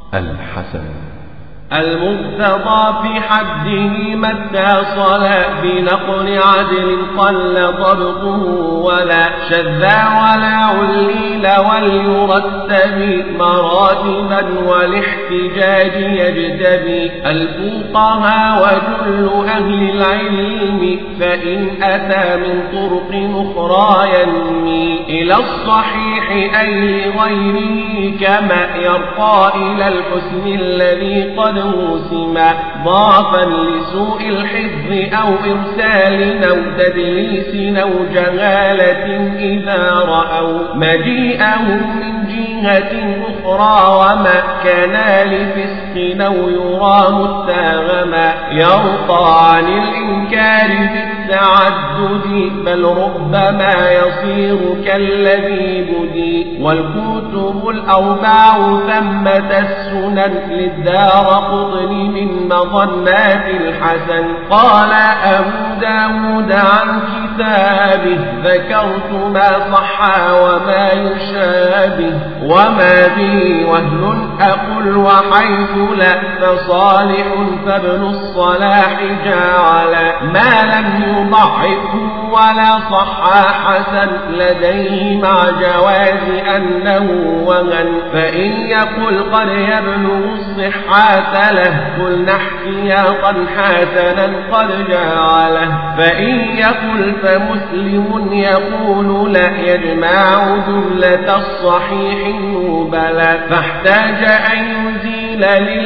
الحسن المرتضى في حده ما اتصل بنقل عدل قل ضبطه ولا شذا ولا عليل وليرتب مراتبا والاحتجاج يجتبي الفقهاء وجل أهل العلم فإن أتى من طرق أخرى ينمي إلى الصحيح أي لغيره كما يرقى إلى الحسن الذي قد موسما ضعفا لسوء الحفظ أو إرسال أو تدليس أو جهالة إذا رأوا مجيئهم من جهة أخرى وما كان لفسق أو يرى متاغما يرقى عن الإنكار بالتعدد بل ربما يصير كالذي بدي والكتب الأربع ثمة السنن للدار قطن من مظنات الحسن قال أبو داود عن كتابه ذكرت ما صح وما يشابه وما به وهن أقل وحيث لا فصالح فابن الصلاح جعل ما لم يضعفه ولا صح حسن لديه مع جواز أنه وهن فإن يقل قد يبلغ الصحة له قلنا احتياطا حسنا قد جعله فإن يقل فمسلم يقول لا يجمع جملة الصحيح بلى فاحتاج أن يزيل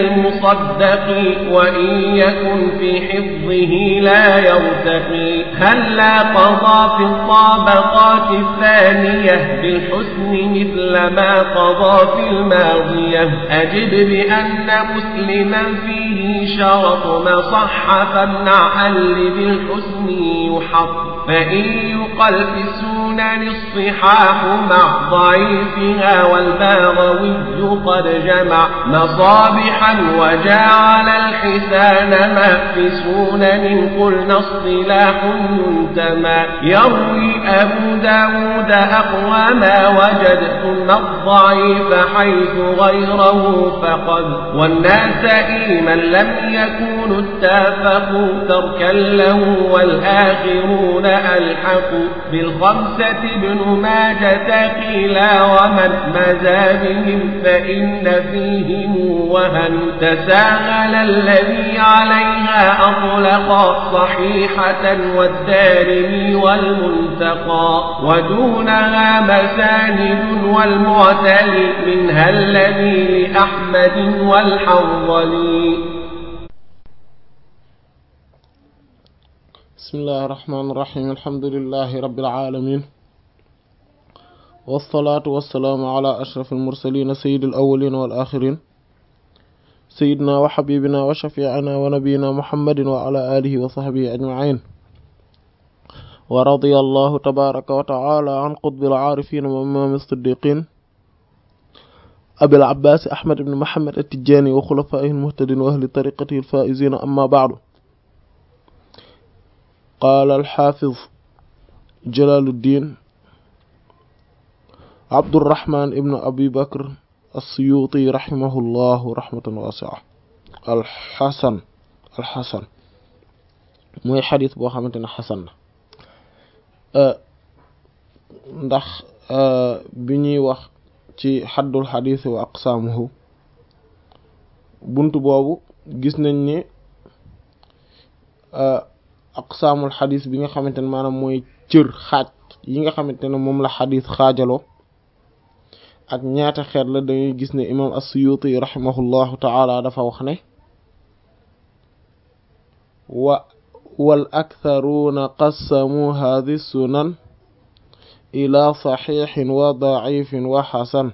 للمصدق وإن يكن في حفظه لا يرتقي هل لا قضى في الطابقات الثانية بالحسن مثل ما قضى في الماضية أجد بأن مسلما فيه شرط ما صح فامنع اللي بالحسن يحط فإن يقل في السنن الصحاح مع ضعيفها والباغوي قد جمع مصابحا وجعل الحسان ما في سنن قلنا اصطلاح ينتمى يروي أبو داود أقوى ما وجد ثم الضعيف حيث غيره فقد والناس من لم يكونوا اتفقوا تركا له والآخرون ألحقوا بالخمسة ابن ماجة قيلا ومن مزى بهم فإن فيهم وهن تساهل الذي عليها أطلق صحيحة والدارمي والمنتقى ودونها مساند والمعتلي منها الذي لأحمد والحنظلي بسم الله الرحمن الرحيم الحمد لله رب العالمين والصلاة والسلام على أشرف المرسلين سيد الأولين والآخرين سيدنا وحبيبنا وشفيعنا ونبينا محمد وعلى آله وصحبه أجمعين ورضي الله تبارك وتعالى عن قطب العارفين وإمام الصديقين أبي العباس أحمد بن محمد التجاني وخلفائه المهتدين وأهل طريقته الفائزين أما بعد قال الحافظ جلال الدين عبد الرحمن ابن أبي بكر السيوطي رحمه الله رحمة واسعة الحسن الحسن mooy xadis boo xamante ne xasan na ndax bi ñuy wax ci xaddul xadis wa aqsaamuhu bunt boobu gis nañ ne aqsaamul xadis bi nga xamante ne maanaam mooy cër xaaj yi nga xamante ne moom la xadis xaajaloo ak ñaata xeet la dangay gis ne imam as-Suyuti rahimahullahu taala dafa wax ne wa wal aktharuuna qassamu hadhi sunan ila saxiixin wa daifin wa xasan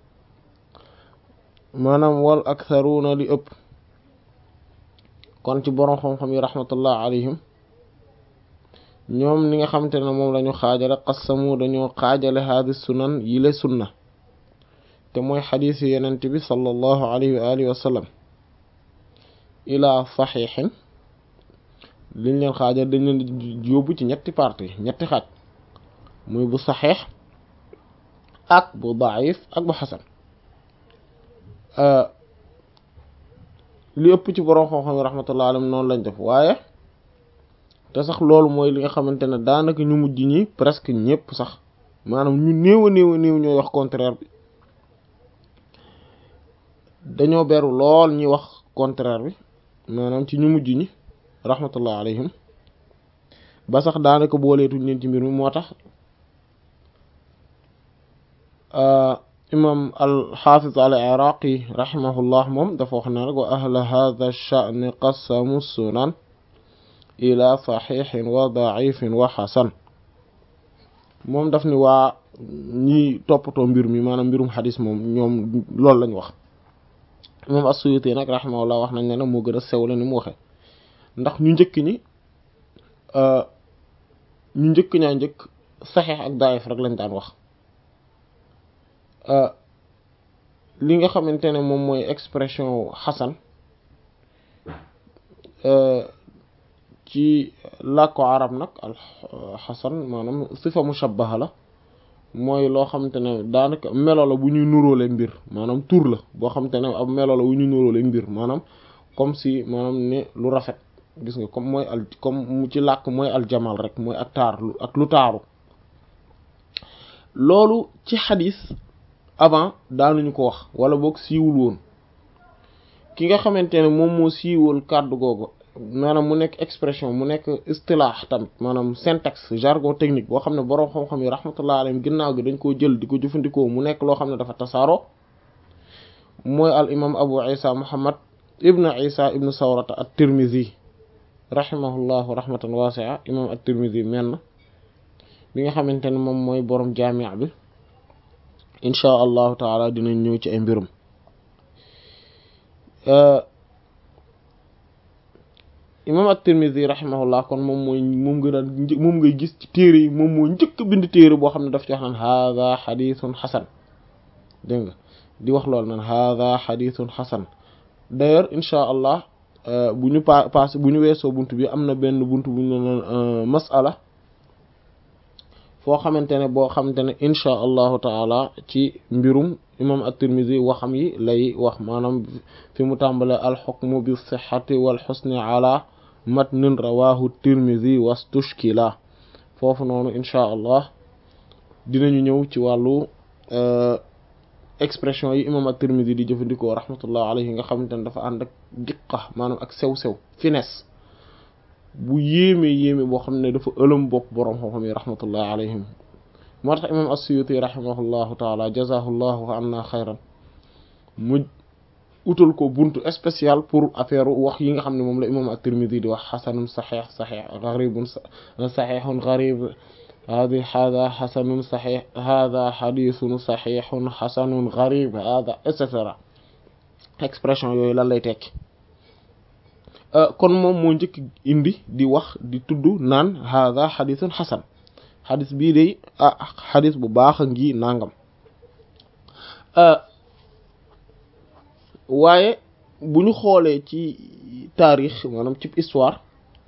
maanaam wal aktharuuna li ëpp kon ci boroom xam-xam yi rahmatullah alayhim ñoom ni nga xamante ne moom lañu xaajale qassamu dañoo xaajale hadhi sunan yile sunna te mooy xadiis yi yenent bi sallallahu alayhi wa alihi wa sallam ilaa saxiixin liñ leen xaajal dañ leen yóbbu ci ñetti partie ñetti xaaj muy bu saxiix ak bu daif ak bu xasan li ëpp ci borom xam-xam yi rahmatullah alayhim noonu lañ def waaye te sax loolu mooy li nga xamante ne daanaka ñu mujj ñi presque ñëpp sax maanaam ñu néew a néew a néew ñooy wax contraire bi dañoo beru lool ñi wax contraire bi maanaam ci ñu mujj ñi rahmatullah alayhim ba sax daanaka booleetuñ leen ci mbir mi moo tax imam al-Hafiz al-Iraqi rahimahullah moom dafa wax ne rek wa ahla hadha ash-sha'n qassamu sunan ila saxiixin wa daifin wa xasan moom daf ni waa ñi toppatoo mbir mi maanaam mbirum xadis moom ñoom loolu lañ wax moom as-Suyuti nag rahimahullah wax nañ ne nag moo gën a sew la ni mu waxee ndax ñu njëkk ñi ñu njëkk ñaa njëkk saxiix ak daif rek lañ daan wax li nga xamante ne moom mooy expression xasan ci làkku arab nag al xasan maanaam sifa mushabbaha la mooy loo xamante ne daanaka melo la bu ñuy nuróole mbir maanaam tur la boo xamante ne ab melo la bu ñuy nuróole mbir maanaam comme si maanaam ne lu rafet gis nga comme mooy al comme mu ci làkk mooy aljamal rek mooy ak taar ak lu taaru loolu ci xadis avant daanuñu ko wax wala boog siiwul woon ki nga xamante ne moom moo siiwal kàddu googu maanaam mu nekk expression mu nekk istilaax tamit maanaam syntaxe jargon technique boo xam ne boroom xam-xam yi rahmatullah alayhim ginnaaw gi dañ koo jël di ko jëfandikoo mu nekk loo xam ne dafa tasaaroo mooy al imam abu isa muhammad ibnu isa ibnu sawrata at tirmidhi rahimahullahu rahmatan waasi'a imam at tirmidhi menn bi nga xamante ne moom mooy boroom jaami' bi inchaa allahu taala dinañ ñëw ci ay mbirum imam at-Tirmidhi rahimahullah kon moom mooy moom gën a moom ngay gis ci téere yi moom moo njëkk bind téere boo xam ne daf ci wax naan hadha xadithun xasan dégg nga di wax loolu naan hadha xadithun xasan d'ailleurs inchaa allah bu ñu pa passé bu ñu weesoo bunt bi am na benn bunt bu ñu naan masala foo xamante ne boo xamante ne inchaa allahu taala ci mbirum imam at-Tirmidhi waxam yi lay wax maanaam fi mu tàmbale alxukmu bi sixati wal xusni ala matnin rawahu tirmidhi wastushkila foofu noonu inchaa allah dinañu ñëw ci wàllu expression yi imam at-Tirmidhi di jëfandikoo rahmatullah alayhi nga xamante ne dafa ànd ak diqa maanaam ak sew-sew finesse bu yéeme yéeme boo xam ne dafa ëlëm bopp boroom xam-xam yi rahmatullah alayhim moo tax imam as-Suyuti rahimahullahu taala jazahullahu anna xayran mu utal ko buntu spécial pour affaire wax yi nga xam ne moom la imam at-Tirmidhi di wax xasanun saxix saxix garibun saxixun garib hadi hada xasanun saxix hada xadisun saxixun xasanun garib hada et cetera expression yooyu lan lay tekki kon moom moo njëkk indi di wax di tudd naan hada xadisun xasan xadis bii day ah xadis bu baax a ngi nangam waaye bu ñu xoolee ci taarix maanaam ci histoire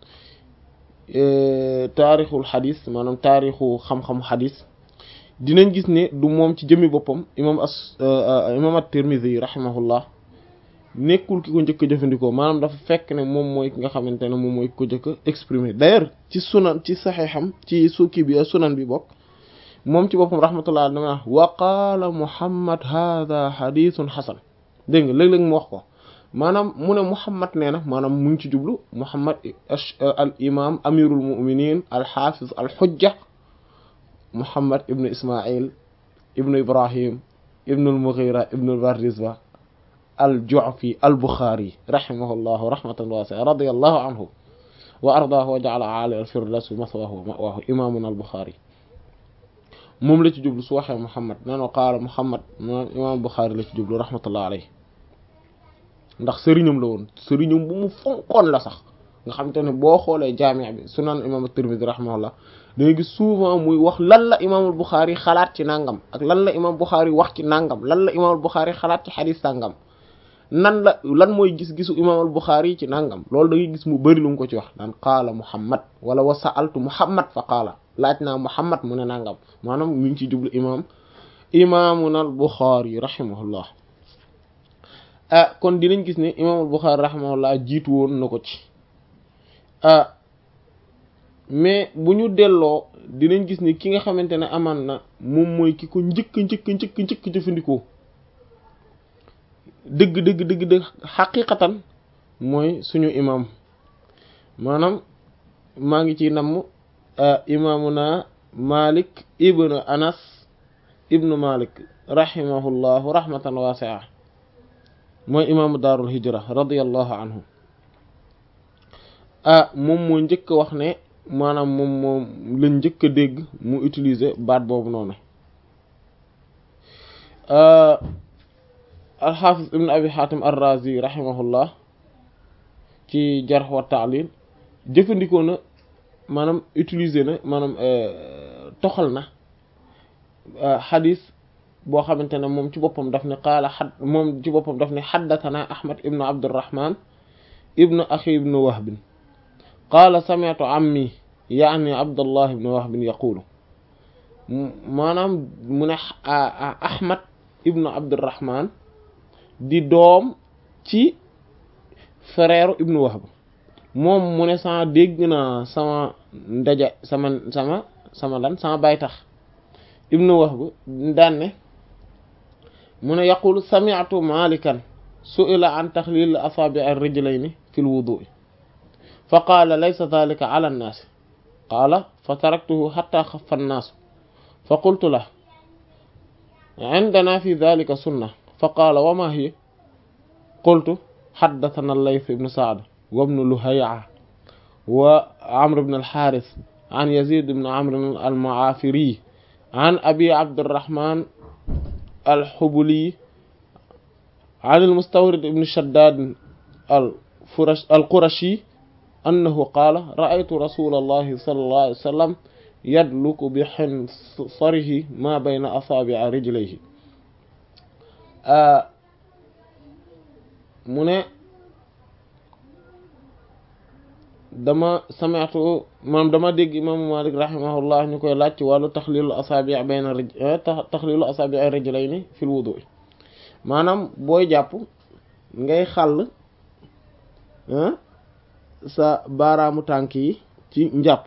taarixul xadis maanaam taarixu xam-xamu xadis dinañ gis ne du moom ci jëmmi boppam imam as imam at-Tirmidhi rahimahullah nekkul ki ko njëkk a jëfandikoo maanaam dafa fekk ne moom mooy ki nga xamante ne moom mooy ki ko njëkk a exprimer d'ailleurs ci sunan ci saxeexam ci sukki bi sunan bi bokk moom ci boppam rahmatullah dama wa qaala muhammad hadha hadithun xasan dégg nga léeg-léeg mu wax ko maanaam mu ne muhammad nee na maanaam mu ngi ci jublu muhammad al imam amirul muminin al xaafiz al xujja muhammad ibnu ismail ibnu ibrahim ibnu al mughira ibnu al bardizba al-Ju'fi al-Bukhari rahimahullahu rahmatan wasi'a radiyallahu anhu wa ardaahu wa ja'ala a'ali al-firdawsi mathwaahu wa ma'waahu imaamuna al-Bukhari moom la ci jublu su waxee Muhammad nee na qaala Muhammad moom imaam Bukhari la ci jublu rahmatullahi alayhi ndax sëriñam la woon sëriñam bu mu fonkoon la sax nga xamante ne boo xoolee jaami' bi sunan imaam at-Tirmidhi rahimahullah da ngay gis souvent muy wax lan la imaamul Bukhari xalaat ci nangam ak lan la imaam Bukhari wax ci nangam lan la imaamul Bukhari xalaat ci xadiis sangam. nan la lan mooy gis-gisu imam al Bukhari ci nangam loolu da ngay gis mu bëri lu mu ko ci wax naan qaala Muhammad wala wa sa'altu Muhammad fa qaala laaj naa Muhammad mu ne nangam maanaam mi ngi ci jublu imam imaamuna al Bukhari rahimahullah ah kon dinañ gis ne imaamul Buxaari rahimahullah jiitu woon na ko ci ah mais bu ñu delloo dinañ gis ni ki nga xamante ne amaan na moom mooy ki ko njëkk njëkk njëkk njëkk jëfandikoo dëgg dëgg dëgg dëgg xaqiqatan mooy suñu imam maanaam maa ngi ci namm imaamuna Malik ibnu Anas ibnu Malik rahimahullahu rahmatan waasi'a mooy imaamu daarul hijra radiyallahu anhu ah moom moo njëkk wax ne maanaam moom moom lañ njëkk a dégg mu utiliser baat boobu noonu alxaafis ibn abi xaatim arrazi rahimahullah ci jarh wa ta'lil jëfandikoo na maanaam utiliser na maanaam toxal na xadis boo xamante ne moom ci boppam daf ne qaala xad moom ci boppam daf ne xaddatana ahmad ibnu abdurrahman ibnu axi ibnu wahbin qaala sami'tu ammi yaani abdullah ibnu wahbin yaqulu maanaam mu ne ahmad ibnu abdurrahman di doom ci frère ibnu wahb moom mu ne sama dégg naa sama ndaja sama sama sama lan sama bay tax ibnu wahb daan ne mu ne yaqulu sami'tu malikan su'ila an taxlil asabi' ar-rijlayni fi al-wudu' fa qaala laysa dhalika ala an-nas qaala fa taraktuhu hatta xaffa an-nas fa qultu lahu عندنا في ذلك سنة فقال وما هي قلت حدثنا الليث بن سعد وابن لهيعة وعمرو بن الحارث عن يزيد بن عمرو المعافري عن أبي عبد الرحمن الحبلي عن المستورد بن شداد الفرش القرشي أنه قال رأيت رسول الله صلى الله عليه وسلم يدلك بحنصره ما بين أصابع رجليه mu ne dama sami'tu maanaam dama dégg imaamu Malik rahimahullah ñu koy laaj ci wàllu taxlilu asaabi' bayna rij taxlilu asaabi' rijlayni fil wudu' maanaam booy jàpp ngay xàll sa baaraamu tànk yi ci njàpp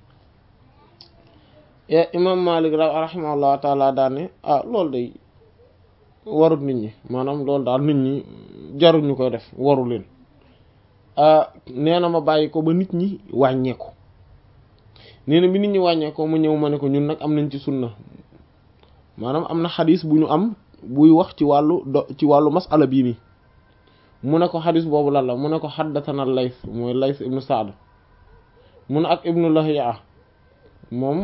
imam Malik rahimahullah taala daane ah loolu day warut nit ñi maanaam loolu daal nit ñi jarul ñu koy def waru leen nee na ma bàyyi ko ba nit ñi wàññeeku nee na bi nit ñi wàññeekoo ma ñëw ma ne ko ñun nag am nañ ci sunna maanaam am na xadis bu ñu am buy wax ci wàllu do ci wàllu masala bii nii mu ne ko xadis boobu lan la mu ne ko xaddatana Lays mooy Lays ibnu Saad mu ne ak ibnu Lahiya moom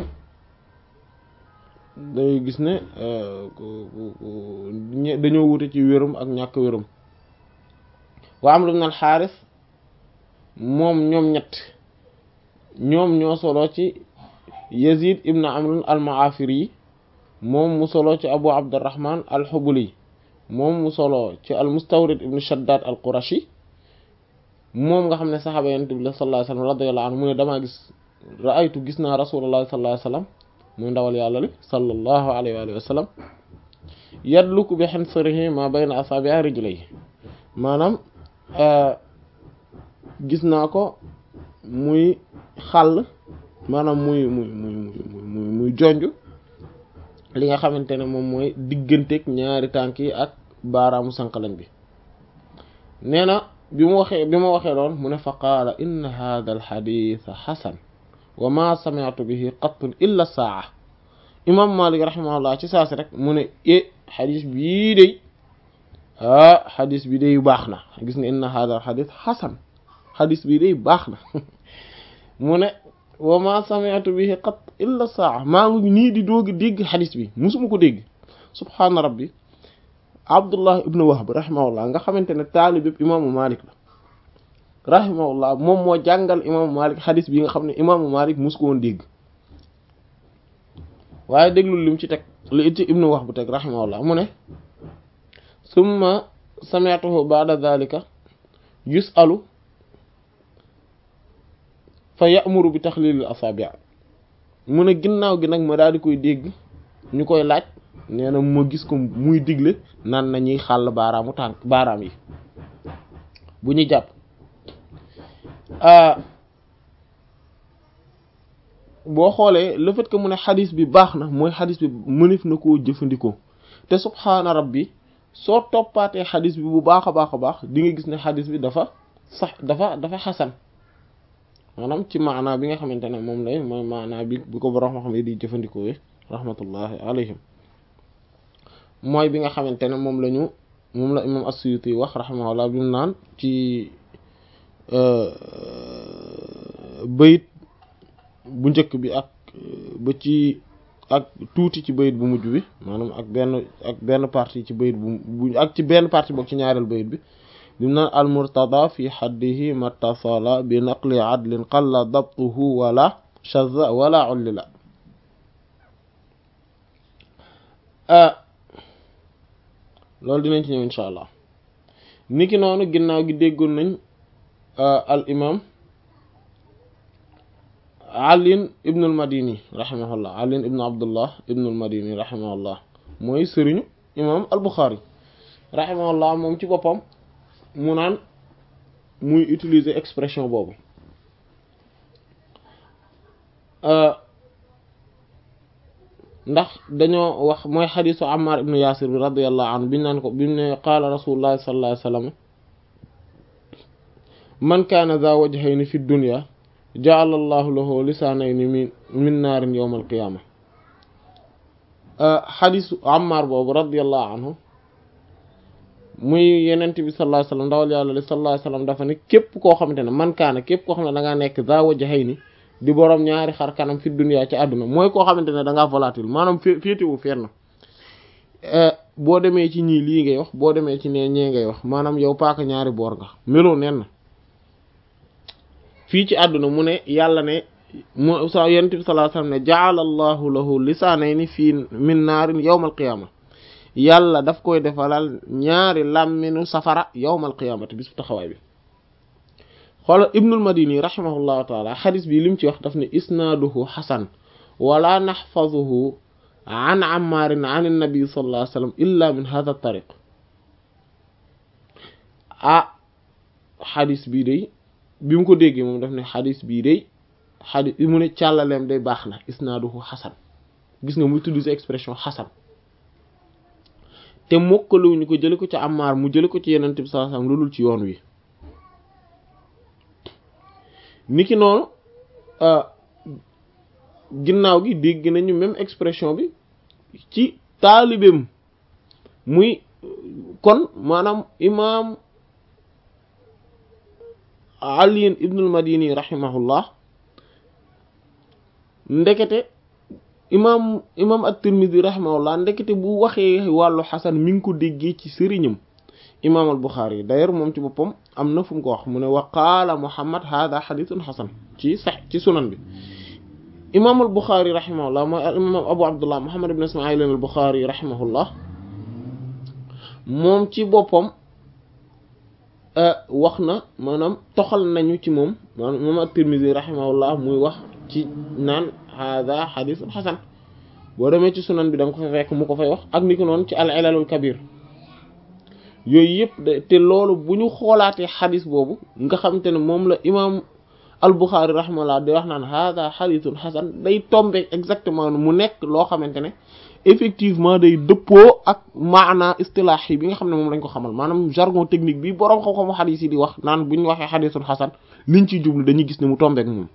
day gis ne dañoo wute ci wérum ak ñàkk wérum wa Amr ibn al-Harith moom ñoom ñett ñoom ñoo solo ci Yazid ibn Amr al-Ma'afiri moom mu solo ci Abu Abdurrahman al-Hubuli moom mu solo ci al-Mustawrid ibn Shaddad al-Qurashi moom nga xam ne saxaaba Yonent bi sallallahu alayhi wa sallam radiyallahu anhu mu ne damaa gis ra'aytu gis naa Rasulullah sallallahu alayhi wa sallam muy ndawal yàlla li sallallahu alayhi wa sallam yadluku bi hinsarihi ma bayna asabi'i rijlayhi maanaam gis naa ko muy xàll maanaam muy muy muy muy muy jonj li nga xamante ne moom mooy digganteeg ñaari tànk yi ak baaraamu sànqalañ bi nee na bi mu waxee bi ma waxee loon mu ne fa qaala inna hadha al hadith hasan wa ma sami'tu bihi qattun illa saa imam malik rahimahullah ci saasi rek mu ne e xadis bii day ah xadis bi day baax na gis nga inna hadha xadis xasan xadis bii day baax na mu ne wa ma sami'tu bihi qatt illa saa maa ngi nii di doogi dégg xadis bi musuma ko dégg subhaana rabbi abdullah ibnu wahb rahimahullah nga xamante ne taalib yëpp imaamu malik la rahimahullah moom moo jàngal imaamu malik xadis bi nga xam ne imaamu malik mus ko woon dégg waaye déglul lim ci teg li ci ibnu wahb teg rahimahullah mu ne summa sami'tuhu ba'da dhalika yus'alu fa ya'muru bi taxlilil asabi' mu ne ginnaaw gi nag ma daal di koy dégg ñu koy laaj nee na ma gis ko muy digle naan nañuy xàll baaraamu tànk baaraam yi bu ñu jàpp boo xoolee le fait que mu ne xadis bi baax na mooy xadis bi mënef na koo jëfandikoo te subhaana rabbi soo toppaatee xadis bi bu baax a baax a baax di nga gis ne xadis bi dafa sax dafa dafa xasan maanaam ci maanaa bi nga xamante ne moom lay mooy maanaa bi bu ko borom xam ne di jëfandikoo rahmatullahi alayhim mooy bi nga xamante ne moom la ñu moom la imam as-Suyuti wax rahimahullah bi mu naan ci bayit bu njëkk bi ak ba ci ak tuuti ci bayit bu mujj bi maanaam ak benn ak benn partie ci bayit bu bu ak ci benn partie boog ci ñaareel bayit bi bi mu naan al murtada fi xaddihi mattasala bi naqli adlin qalla dabtuhu wala shazza wala ullila loolu dinañ ci ñëw insha allah niki noonu ginnaaw gi déggoon nañ al imam alin ibnul madini rahimahullah alin ibnu abdullah ibnul madini rahimahullah mooy sëriñu imam al buxaari rahimahullah moom ci boppam mu naan muy utiliser expression boobu ndax dañoo wax mooy xadisu ammar ibnu yasir bi radiallahu anhu biñu naan ko bimu ne qaala rasulullahi sallallahu alayhi wa sallam man kaana za wajhayni fi dunya ja'ala allahu lahu lisaanayni min min naarin yawm alqiyama xadisu ammar boobu radiallahu anhu muy yenent bi sallallahu alayhi wa sallam ndawal yàlla li sallallahu alayhi wa sallam dafa ne képp koo xamante ne man kaana képp koo xam ne da ngaa nekk za wajhayni di boroom ñaari xar kanam fi dunya ci àdduna mooy koo xamante ne da ngaa volatile maanaam fé féetewu fenn boo demee ci ñii lii ngay wax boo demee ci nee ñee ngay wax maanaam yow paaka ñaari boor nga meloo nen na fii ci àdduna mu ne yàlla ne mu sa yonent bi sallallahu alayhi wasallam ne ja'ala allahu lahu lisaanayni fii min naarin yawmal qiyaama yàlla daf koy defalal ñaari làmminu safara yawmal qiyaamati bis bu taxawaay bi xoolal ibnul madini rahimahullahu taala xadis bi lim ci wax daf ne isnaaduhu xasan wala naxfazuhu an ammaarin an annabi sallallahu alayhi wasallam illa min hadha tariq ah xadis bii day bi mu ko déggee moom daf ne xadis bii day xadis mu ne càllaleem day baax na isnaaduhu xasan gis nga muy utiliser expression xasan te mokkaluwuñu ko jële ko ci ammaar mu jële ko ci yenente bi sallallahu alayhi wasallam loolul ci yoon wi niki noonu ginnaaw gi dégg nañu même expression bi ci taalibeem muy kon maanaam imaam Ali ibnul Madini rahimahullah ndekete imaam imaam at-Tirmidhi rahimahullah ndekete bu waxee wàllu xasan mi ngi ko déggee ci sëriñam imaam al Buxaari d'ailleurs moom ci boppam am na fu mu ko wax mu ne wa qaala Muhammad hada xadithun xasan ci sax ci sunan bi imaam al Buxaari rahimahullah mooy al imaam Abu Abdullah Muhammad ibn Ismail al Buxaari rahimahullah moom ci boppam wax na maanaam toxal nañu ci moom maanaam imaam at-Tirmidhi rahimahullah muy wax ci naan hada xadithun xasan boo demee ci sunan bi da nga ko fa fekk mu ko fay wax ak ni ko noonu ci al ilalul kabir yooyu yëpp de te loolu bu ñu xoolaatee xadis boobu nga xamante ne moom la imaam al-Bukhari rahimahullah day wax naan hada xadithun xasan day tombe exactement mu nekk loo xamante ne effectivement day dëppoo ak maana istilaax yi bi nga xam ne moom lañ ko xamal maanaam jargon technique bi boroom xam-xamu xadis yi di wax naan bu ñu waxee xadithun xasan liñ ciy jublu dañuy gis ne mu tombeek moom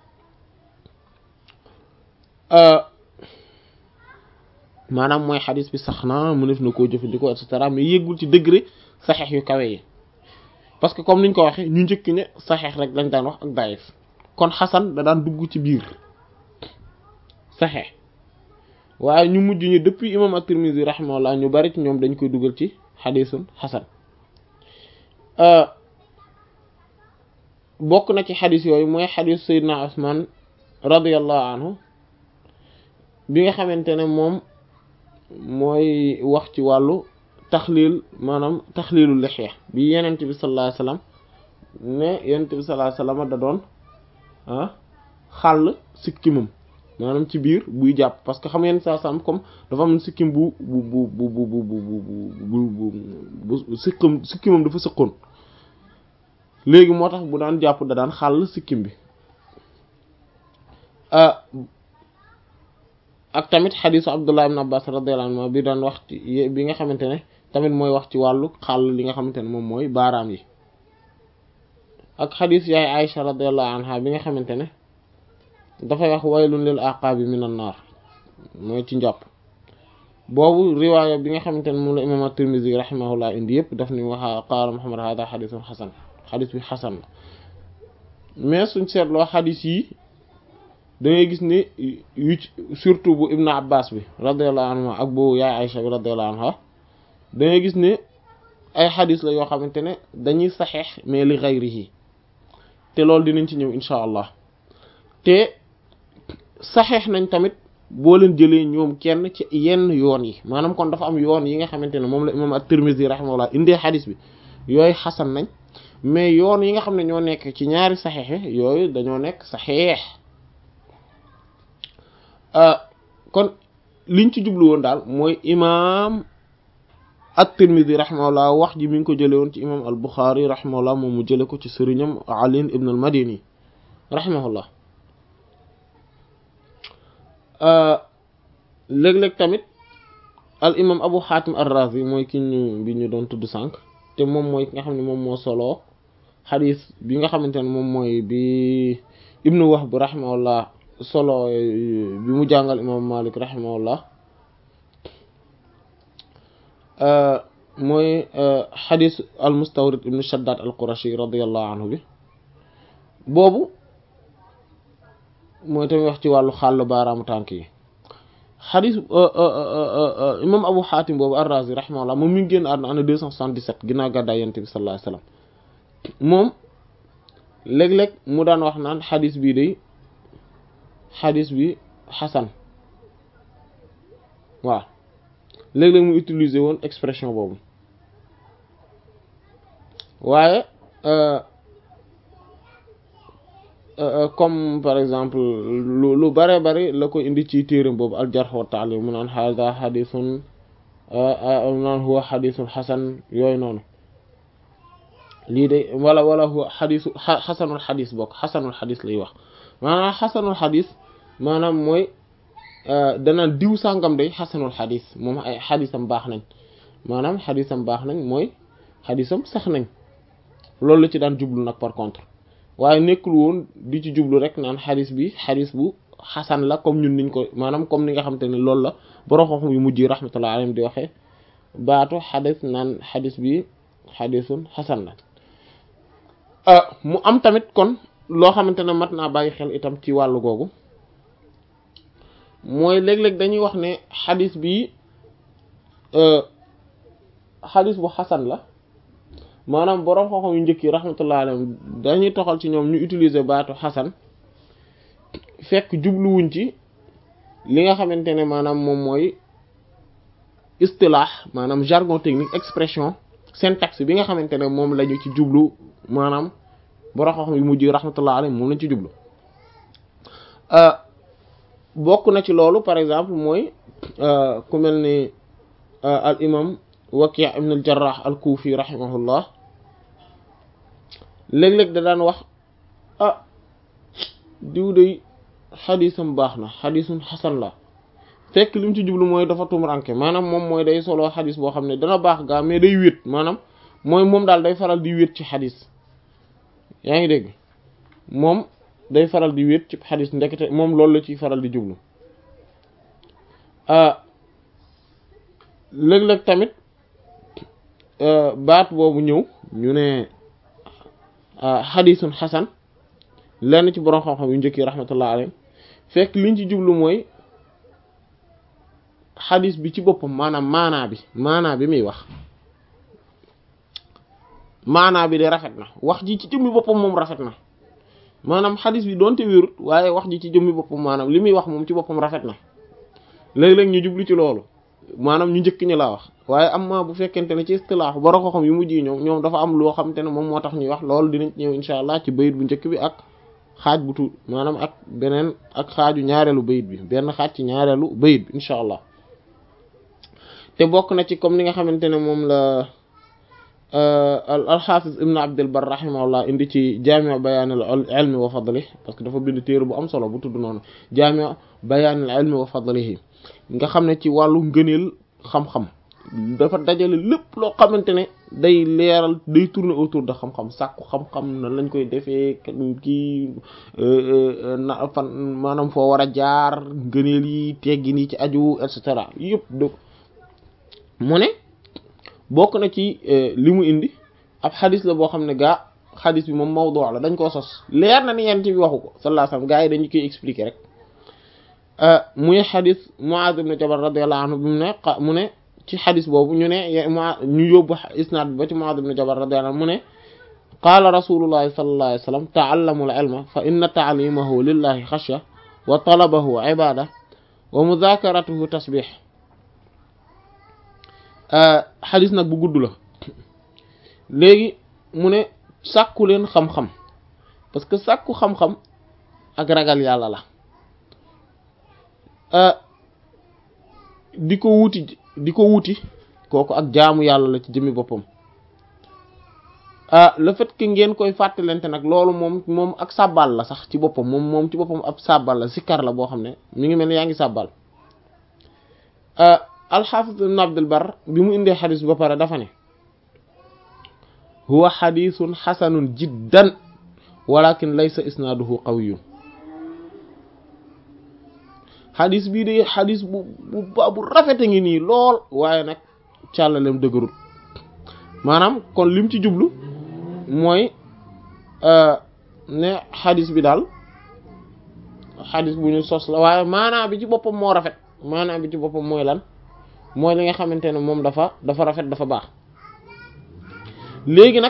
maanaam mooy xadis bi sax na mu def na koo jëfandikoo et cetera mais yéggul ci degré saxeex yu kawe yi parce que comme niñ ko waxee ñu njëkk ne saxeex rek lañ daan wax ak daif kon xasan da daan dugg ci biir saxeex waaye ñu mujj ñu depuis imam at-Tirmidhi rahimahullah ñu bari ci ñoom dañ koy dugal ci xadisun xasan bokk na ci xadis yooyu mooy xadis Seydina Usman radiyallahu anhu bi nga xamante ne moom mooy wax ci wàllu taxliil maanaam taxliilu lixya bi yenent bi sallallahu alayhi wasallam ne yenent bi sallallahu alayhi wasallam da doon ah xàll sikkimam maanaam ci biir buy jàpp parce que xam ngeen saa sam comme dafa am sikkim bu bu bu bu bu bu bu bu bu sikkam sikkimam dafa sëqoon léegi moo tax bu daan jàpp da daan xàll sikkim bi ak tamit xadisu Abdullah ibn Abbas radiyallahu anhu bi daan wax ci bi nga xamante ne tamit mooy wax ci wàllu xàll li nga xamante ne moom mooy baaraam yi ak xadis yaay Aïcha radiyallahu anha bi nga xamante ne dafay wax waylun lil aqaabi minan naar mooy ci njàpp boobu riwaaya bi nga xamante ne moom la imam at-Tirmidhi rahimahullah indi yëpp daf ni waxa qaala Muhammad hada xadisun xasan xadis bi xasan la mais suñ seetloo xadis yi da ngay gis ne yu surtout bu Ibn Abbas bi radiyallahu anhu ak bu yaay Aïcha bi radiyallahu anha da ngay gis ne ay xadis la yoo xamante ne dañuy saxeex mais li ghayrihi te loolu dinañ ci ñëw insha allah te saxeex nañ tamit boo leen jëlee ñoom kenn ci yenn yoon yi maanaam kon dafa am yoon yi nga xamante ne moom la imam at-Tirmidhi rahimahullah indee xadis bi yooyu xasan nañ mais yoon yi nga xam ne ñoo nekk ci ñaari saxeex yooyu dañoo nekk saxeex kon liñ ci jublu woon daal mooy imam at-Tirmidhi rahimahullah wax ji mi ngi ko jële woon ci imam al-Bukhari rahimahullah moom mu jële ko ci sëriñam Ali ibn al-Madini rahimahullah léeg-léeg tamit al imam Abu Hatim ar-Razi mooy ki ñu bi ñu doon tudd sànq te moom mooy ki nga xam ne moom moo soloo xadis bi nga xamante ne moom mooy bi ibnu Wahb rahimahullah solo bi mu jàngal imam Malik rahimahullah mooy xadis al mustawrid ibnu shaddad al qurashi radiallahu anhu bi boobu mooy tamit wax ci wàllu xàll baaraamu tànk yi xadis imam abu xaatim boobu ar-razi rahimahullah moom mi ngi génn àdduna année deux cent soixante-dix-sept ginnaaw gàddaay yonent bi sallallahu alayhi wasallam moom léeg-léeg mu daan wax naan xadis bii day xadis bi xasan waaw léeg-léeg mu utiliser woon expression boobu waaye comme par exemple lu lu bare bari la ko indi ci téeram boobu al jarh wa ta'dil mu naan hada xadisun mu naan huwa xadisun xasan yooyu noonu lii de wala wala huwa xadisu xasanul xadis bokk xasanul xadis lay wax maanaam xasanul xadis maanaam mooy danaan diw sàngam day xasanul xadis moom ay xadisam baax nañ maanaam xadisam baax nañ mooy xadisam sax nañ loolu la ci daan jublu nag par contre waaye nekkul woon di ci jublu rek naan xadis bi xadis bu xasan la comme ñun niñ ko maanaam comme ni nga xamante ne loolu la borom xam-xam yu mujj rahmatullah alayhim di waxee baatu xadis naan xadis bi xadisun xasan la mu am tamit kon loo xamante ne mat naa bàyyi xel itam ci wàllu googu mooy léeg-léeg dañuy wax ne xadis bi xadis bu xasan la maanaam boroom xam-xam yu njëkk yi rahmatullah alayhim dañuy toxal ci ñoom ñu utiliser baatu xasan fekk jubluwuñ ci li nga xamante ne maanaam moom mooy istilaax maanaam jargon technique expression syntaxe bi nga xamante ne moom lañu ci jublu maanaam boroom xam-xam yu mujj rahmatullah alayhim moom lañ ci jublu bokk na ci loolu par exemple mooy ku mel ni al imam Waki' ibn al Jarrah al Kufi rahimahullah léeg-léeg da daan wax ah diw day xadisam baax na xadisun xasan la fekk li mu ci jublu mooy dafa tumuranke maanaam moom mooy day solo xadis boo xam ne dana baax gaa mais day wéet maanaam mooy moom daal day faral di wéet ci xadis yaa ngi dégg moom day faral di wéet ci xadis ndekete moom loolu la ciy faral di jublu léeg-léeg tamit baat boobu ñëw ñu ne xadisun xasan lenn ci borom xam-xam yu njëkk yi rahmatullah alayhim fekk liñ ci jublu mooy xadis bi ci boppam maanaam maanaa bi maanaa bi muy wax maanaa bi de rafet na wax ji ci jëmmi boppam moom rafet na maanaam xadis bi doonte wérut waaye wax ji ci jëmmi boppam maanaam li muy wax moom ci boppam rafet na léeg-léeg ñu jublu ci loolu maanaam ñu njëkk ñi laa wax waaye am ma bu fekkente ne ci istilaax borom xam-xam yu mujj yi ñoom ñoom dafa am loo xamante ne moom moo tax ñuy wax loolu dinañ ñëw insha allah ci bayit bu njëkk bi ak xaaj bu tuut maanaam ak beneen ak xaaju ñaareelu bayit bi benn xaaj ci ñaareelu bayit bi incha allah te bokk na ci comme ni nga xamante ne moom la alxaafis ibn abdul bar rahimahullah indi ci jaami bayaanil ilmi wa fadli parce que dafa bind téere bu am solo bu tudd noonu jaami bayaanil ilmi wa fadlihi nga xam ne ci wàllu ngëneel xam-xam dafa dajale lépp loo xamante ne day leeral day tourner autour de xam-xam sàkku xam-xam na lañ koy defee kii na fan maanaam foo war a jaar ngëneel yi teggin yi ci aju et cetera yëpp do mu ne bokk na ci li mu indi ab xadis la boo xam ne gaa xadis bi moom mawdu la dañ koo sos leer na ni yent bi waxu ko sallallahu alayhi wasallam gaa yi dañu koy expliquer rek muy xadis Muaz ibn Jabal radiyallahu anhu bi mu ne mu ne ci xadis boobu ñu ne ñu yóbbu isnaad bi ba ci Muaz ibn Jabal radiyallahu anhu mu ne qaala rasulullahi sallallahu alayhi wasallam ta'allamu al-ilma fa inna ta'limahu lillahi xashya wa talabahu ibada wa mudhakaratuhu tasbih xadis nag bu gudd la léegi mu ne sàkku leen xam-xam parce que sàkku xam-xam ak ragal yàlla la di ko wuti di ko wuti kooku ak jaamu yàlla la ci jëmmi boppam le fait que ngeen koy fàttalente nag loolu moom moom ak sàbbal la sax ci boppam moom moom ci boppam ab sàbbal la sikkar la boo xam ne mi ngi mel ne yaa ngi sàbbal alxaafis ibn abdul bar bi mu indee xadis ba pare dafa ne huwa xadisun xasanun jiddan walakin laysa isnaaduhu qawiyun xadis bii de xadis bu bu ba bu rafete ngi nii lool waaye nag càllalem dëgërul maanaam kon lim ci jublu mooy ne xadis bi daal xadis bu ñu sos la waaye maanaa bi ci boppam moo rafet maanaa bi ci boppam mooy lan mooy li nga xamante ne moom dafa dafa rafet dafa baax léegi nag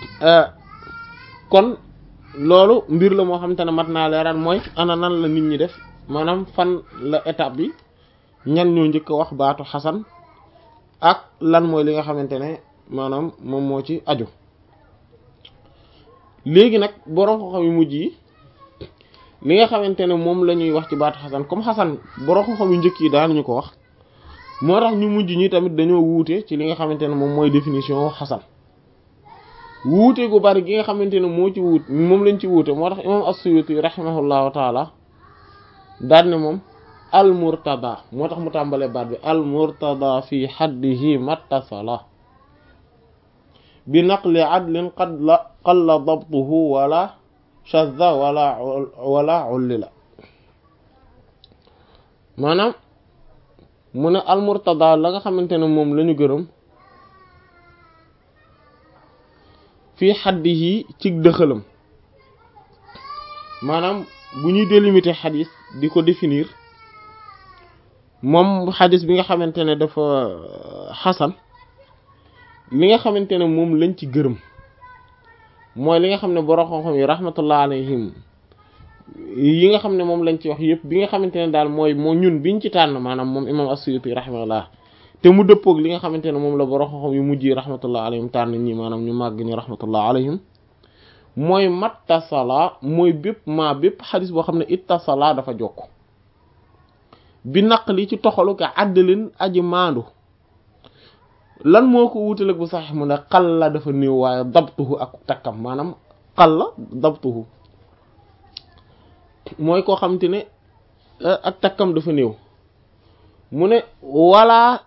kon loolu mbir la moo xamante ne mat naa leeral mooy ana nan la nit ñi def maanaam fan la étape bi ñan ñoo njëkk a wax baatu xasan ak lan mooy li nga xamante ne maanaam moom moo ci aju léegi nag borom xam-xam yu mujj yi li nga xamante ne moom la ñuy wax ci baatu xasan comme xasan borom xam-xam yu njëkk yi daanuñu ko wax moo tax ñu mujj ñi tamit dañoo wuute ci li nga xamante ne moom mooy définition xasan wuute gu bari gi nga xamante ne moo ci wuut moom lañ ci wuute moo tax imam as-Suyuti rahimahullahu taala daan ne moom al murtada moo tax mu tàmbalee baat bi al murtada fi xaddihi mattasala bi naqli adlin qad la qalla dabtuhu wala shadda wala wala ullila maanaam mu ne al murtada la nga xamante ne moom la ñu gërëm fii xaddihi ci dëxalam maanaam bu ñuy délimiter xadis di ko définir moom xadis bi nga xamante ne dafa xasan li nga xamante ne moom lañ ci gërëm mooy li nga xam ne borom xam-xam yi rahmatullah alayhim yi nga xam ne moom lañ ci wax yëpp bi nga xamante ne daal mooy moo ñun biñ ci tànn maanaam moom imam as-Suyuti rahmatullah te mu dëppoog li nga xamante ne moom la borom xam-xam yu mujj yi rahmatullah alayhim tànn ñi maanaam ñu màgg ñi rahmatullah alayhim mooy mattasala mooy bépp maa bépp xadis boo xam ne ittasala dafa jokk bi naqli ci toxalu ka àddalin aji maandu lan moo ko wutaleg bu sax mu ne xal la dafa néew waaye dabtuhu ak takkam maanaam xal la dabtuhu mooy koo xamante ne ak takkam dafa néew mu ne wala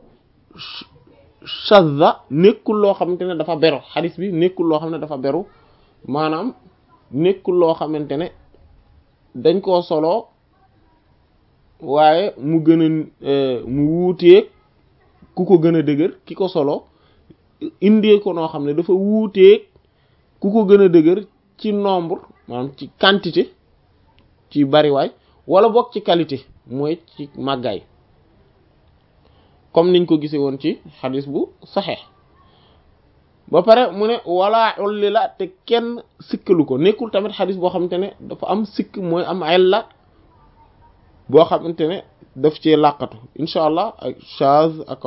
shadda nekkul loo xamante ne dafa beru xadis bi nekkul loo xam ne dafa beru maanaam nekkul loo xamante ne dañ koo solo waaye mu gën a mu wuuteeg ku ko gën a dëgër ki ko solo indee ko noo xam ne dafa wuuteeg ku ko gën a dëgër ci nombre maanaam ci quantité ci bariwaay wala bokk ci qualité mooy ci màggaay comme niñ ko gisee woon ci xadis bu saxeex ba pare mu ne wala ulli la te kenn sikkalu ko nekkul tamit xadis boo xamante ne dafa am sikk mooy am illa boo xamante ne daf cee làqatu incha allah ak chaz ak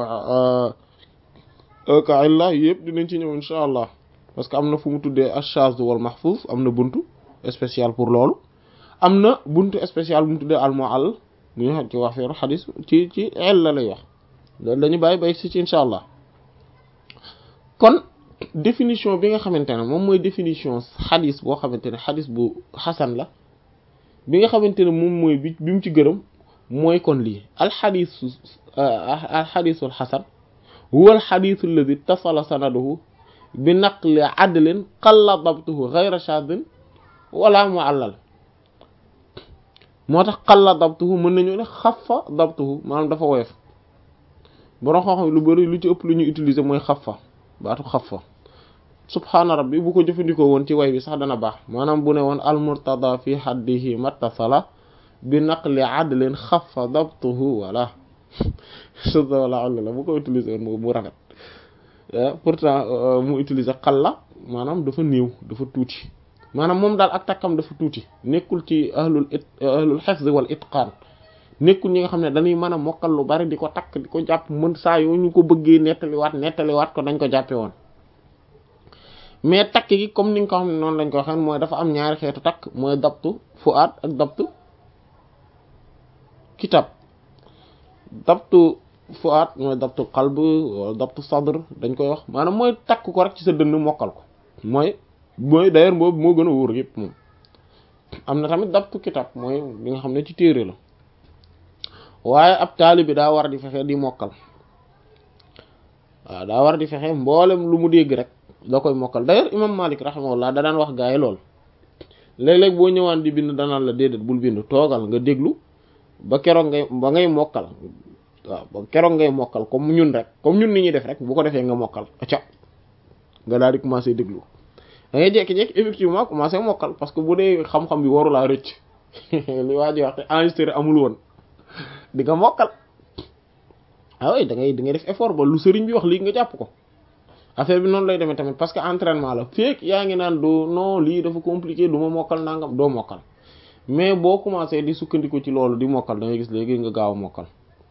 ak illa yëpp dinañ ci ñëw incha allah parce que am na fu mu tuddee achaz wal mahfuz am na buntu spécial pour loolu am na buntu spécial bu mu tuddee al mu'all mu ñu ci wax feeru xadis ci ci el la lay wax loolu dañu bàyyi bay si ci incha allah kon définition bi nga xamante ne moom mooy définition xadis boo xamante ne xadis bu xasan la bi nga xamante ne moom mooy bi bi mu ci gërëm mooy kon lii alxadisu alxadisul xasan huwa alxadisu alladi tasala sanaduhu bi naqli adlin qalla dabtuhu gayra shadin wala muallal moo tax qalla dabtuhu mën nañu ne xafa dabtuhu maanaam dafa woyof borom xam-xam lu bari lu ci ëpp lu ñuy utiliser mooy xafa baatu xafa subhaana rabbi bu ko jëfandikoo woon ci way bi sax dana baax maanaam bu ne woon al murtada fi haddihi mattasala bi naqli adlin xafa dabtuhu wala sud wala all la bu ko utiliser woon mu rafet pourtant mu utiliser xalla maanaam dafa néew dafa tuuti maanaam moom daal ak takkam dafa tuuti nekkul ci ahlul it ahlul hifz wal itqaan nekkul ñi nga xam ne dañuy mën a mokkal lu bari di ko takk di ko jàpp mën saa yoo ñu ko bëggee nettaliwaat nettaliwaat ko dañ ko jàppe woon mais takk gi comme ni nga ko xam ne noonu lañ ko waxee mooy dafa am ñaari xeetu takk mooy dabtu fuaad ak dabtu kitab dabtu fuaad mooy dabtu qalb wala dabtu sadr dañ koy wax maanaam mooy takk ko rek ci sa dënn mokkal ko mooy mooy d'ailleurs boobu moo gën a wóor yëpp moom am na tamit dabtu kitab mooy li nga xam ne ci téere la waaye ab taali bi daa war di fexe di mokkal waaw daa war di fexe mboolem lu mu dégg rek da koy mokkal d'ailleurs imam Malik rahimahullah da daan wax gaa yi lool léeg-léeg boo ñëwaan di bind danaan la déedéet bul bind toogal nga déglu ba keroog ngay ba ngay mokkal waaw ba keroog ngay mokkal comme ñun rek comme ñun ni ñuy def rek bu ko defee nga mokkal acca nga daal di commencer déglu da ngay jékki-jékki effectivement commencer mokkal parce que bu dee xam-xam bi warulaa rëcc li waa ji wax te enregistré amul woon di nga mokkal ah oui da ngay da ngay def effort ba lu sëriñ bi wax lii nga jàpp ko affaire bi noonu lay demee tamit parce que entraînement la feek yaa ngi naan doo non lii dafa compliqué du ma mokkal nangam doo mokkal mais boo commencé di sukkandiku ci loolu di mokkal da ngay gis léegi nga gaaw a mokkal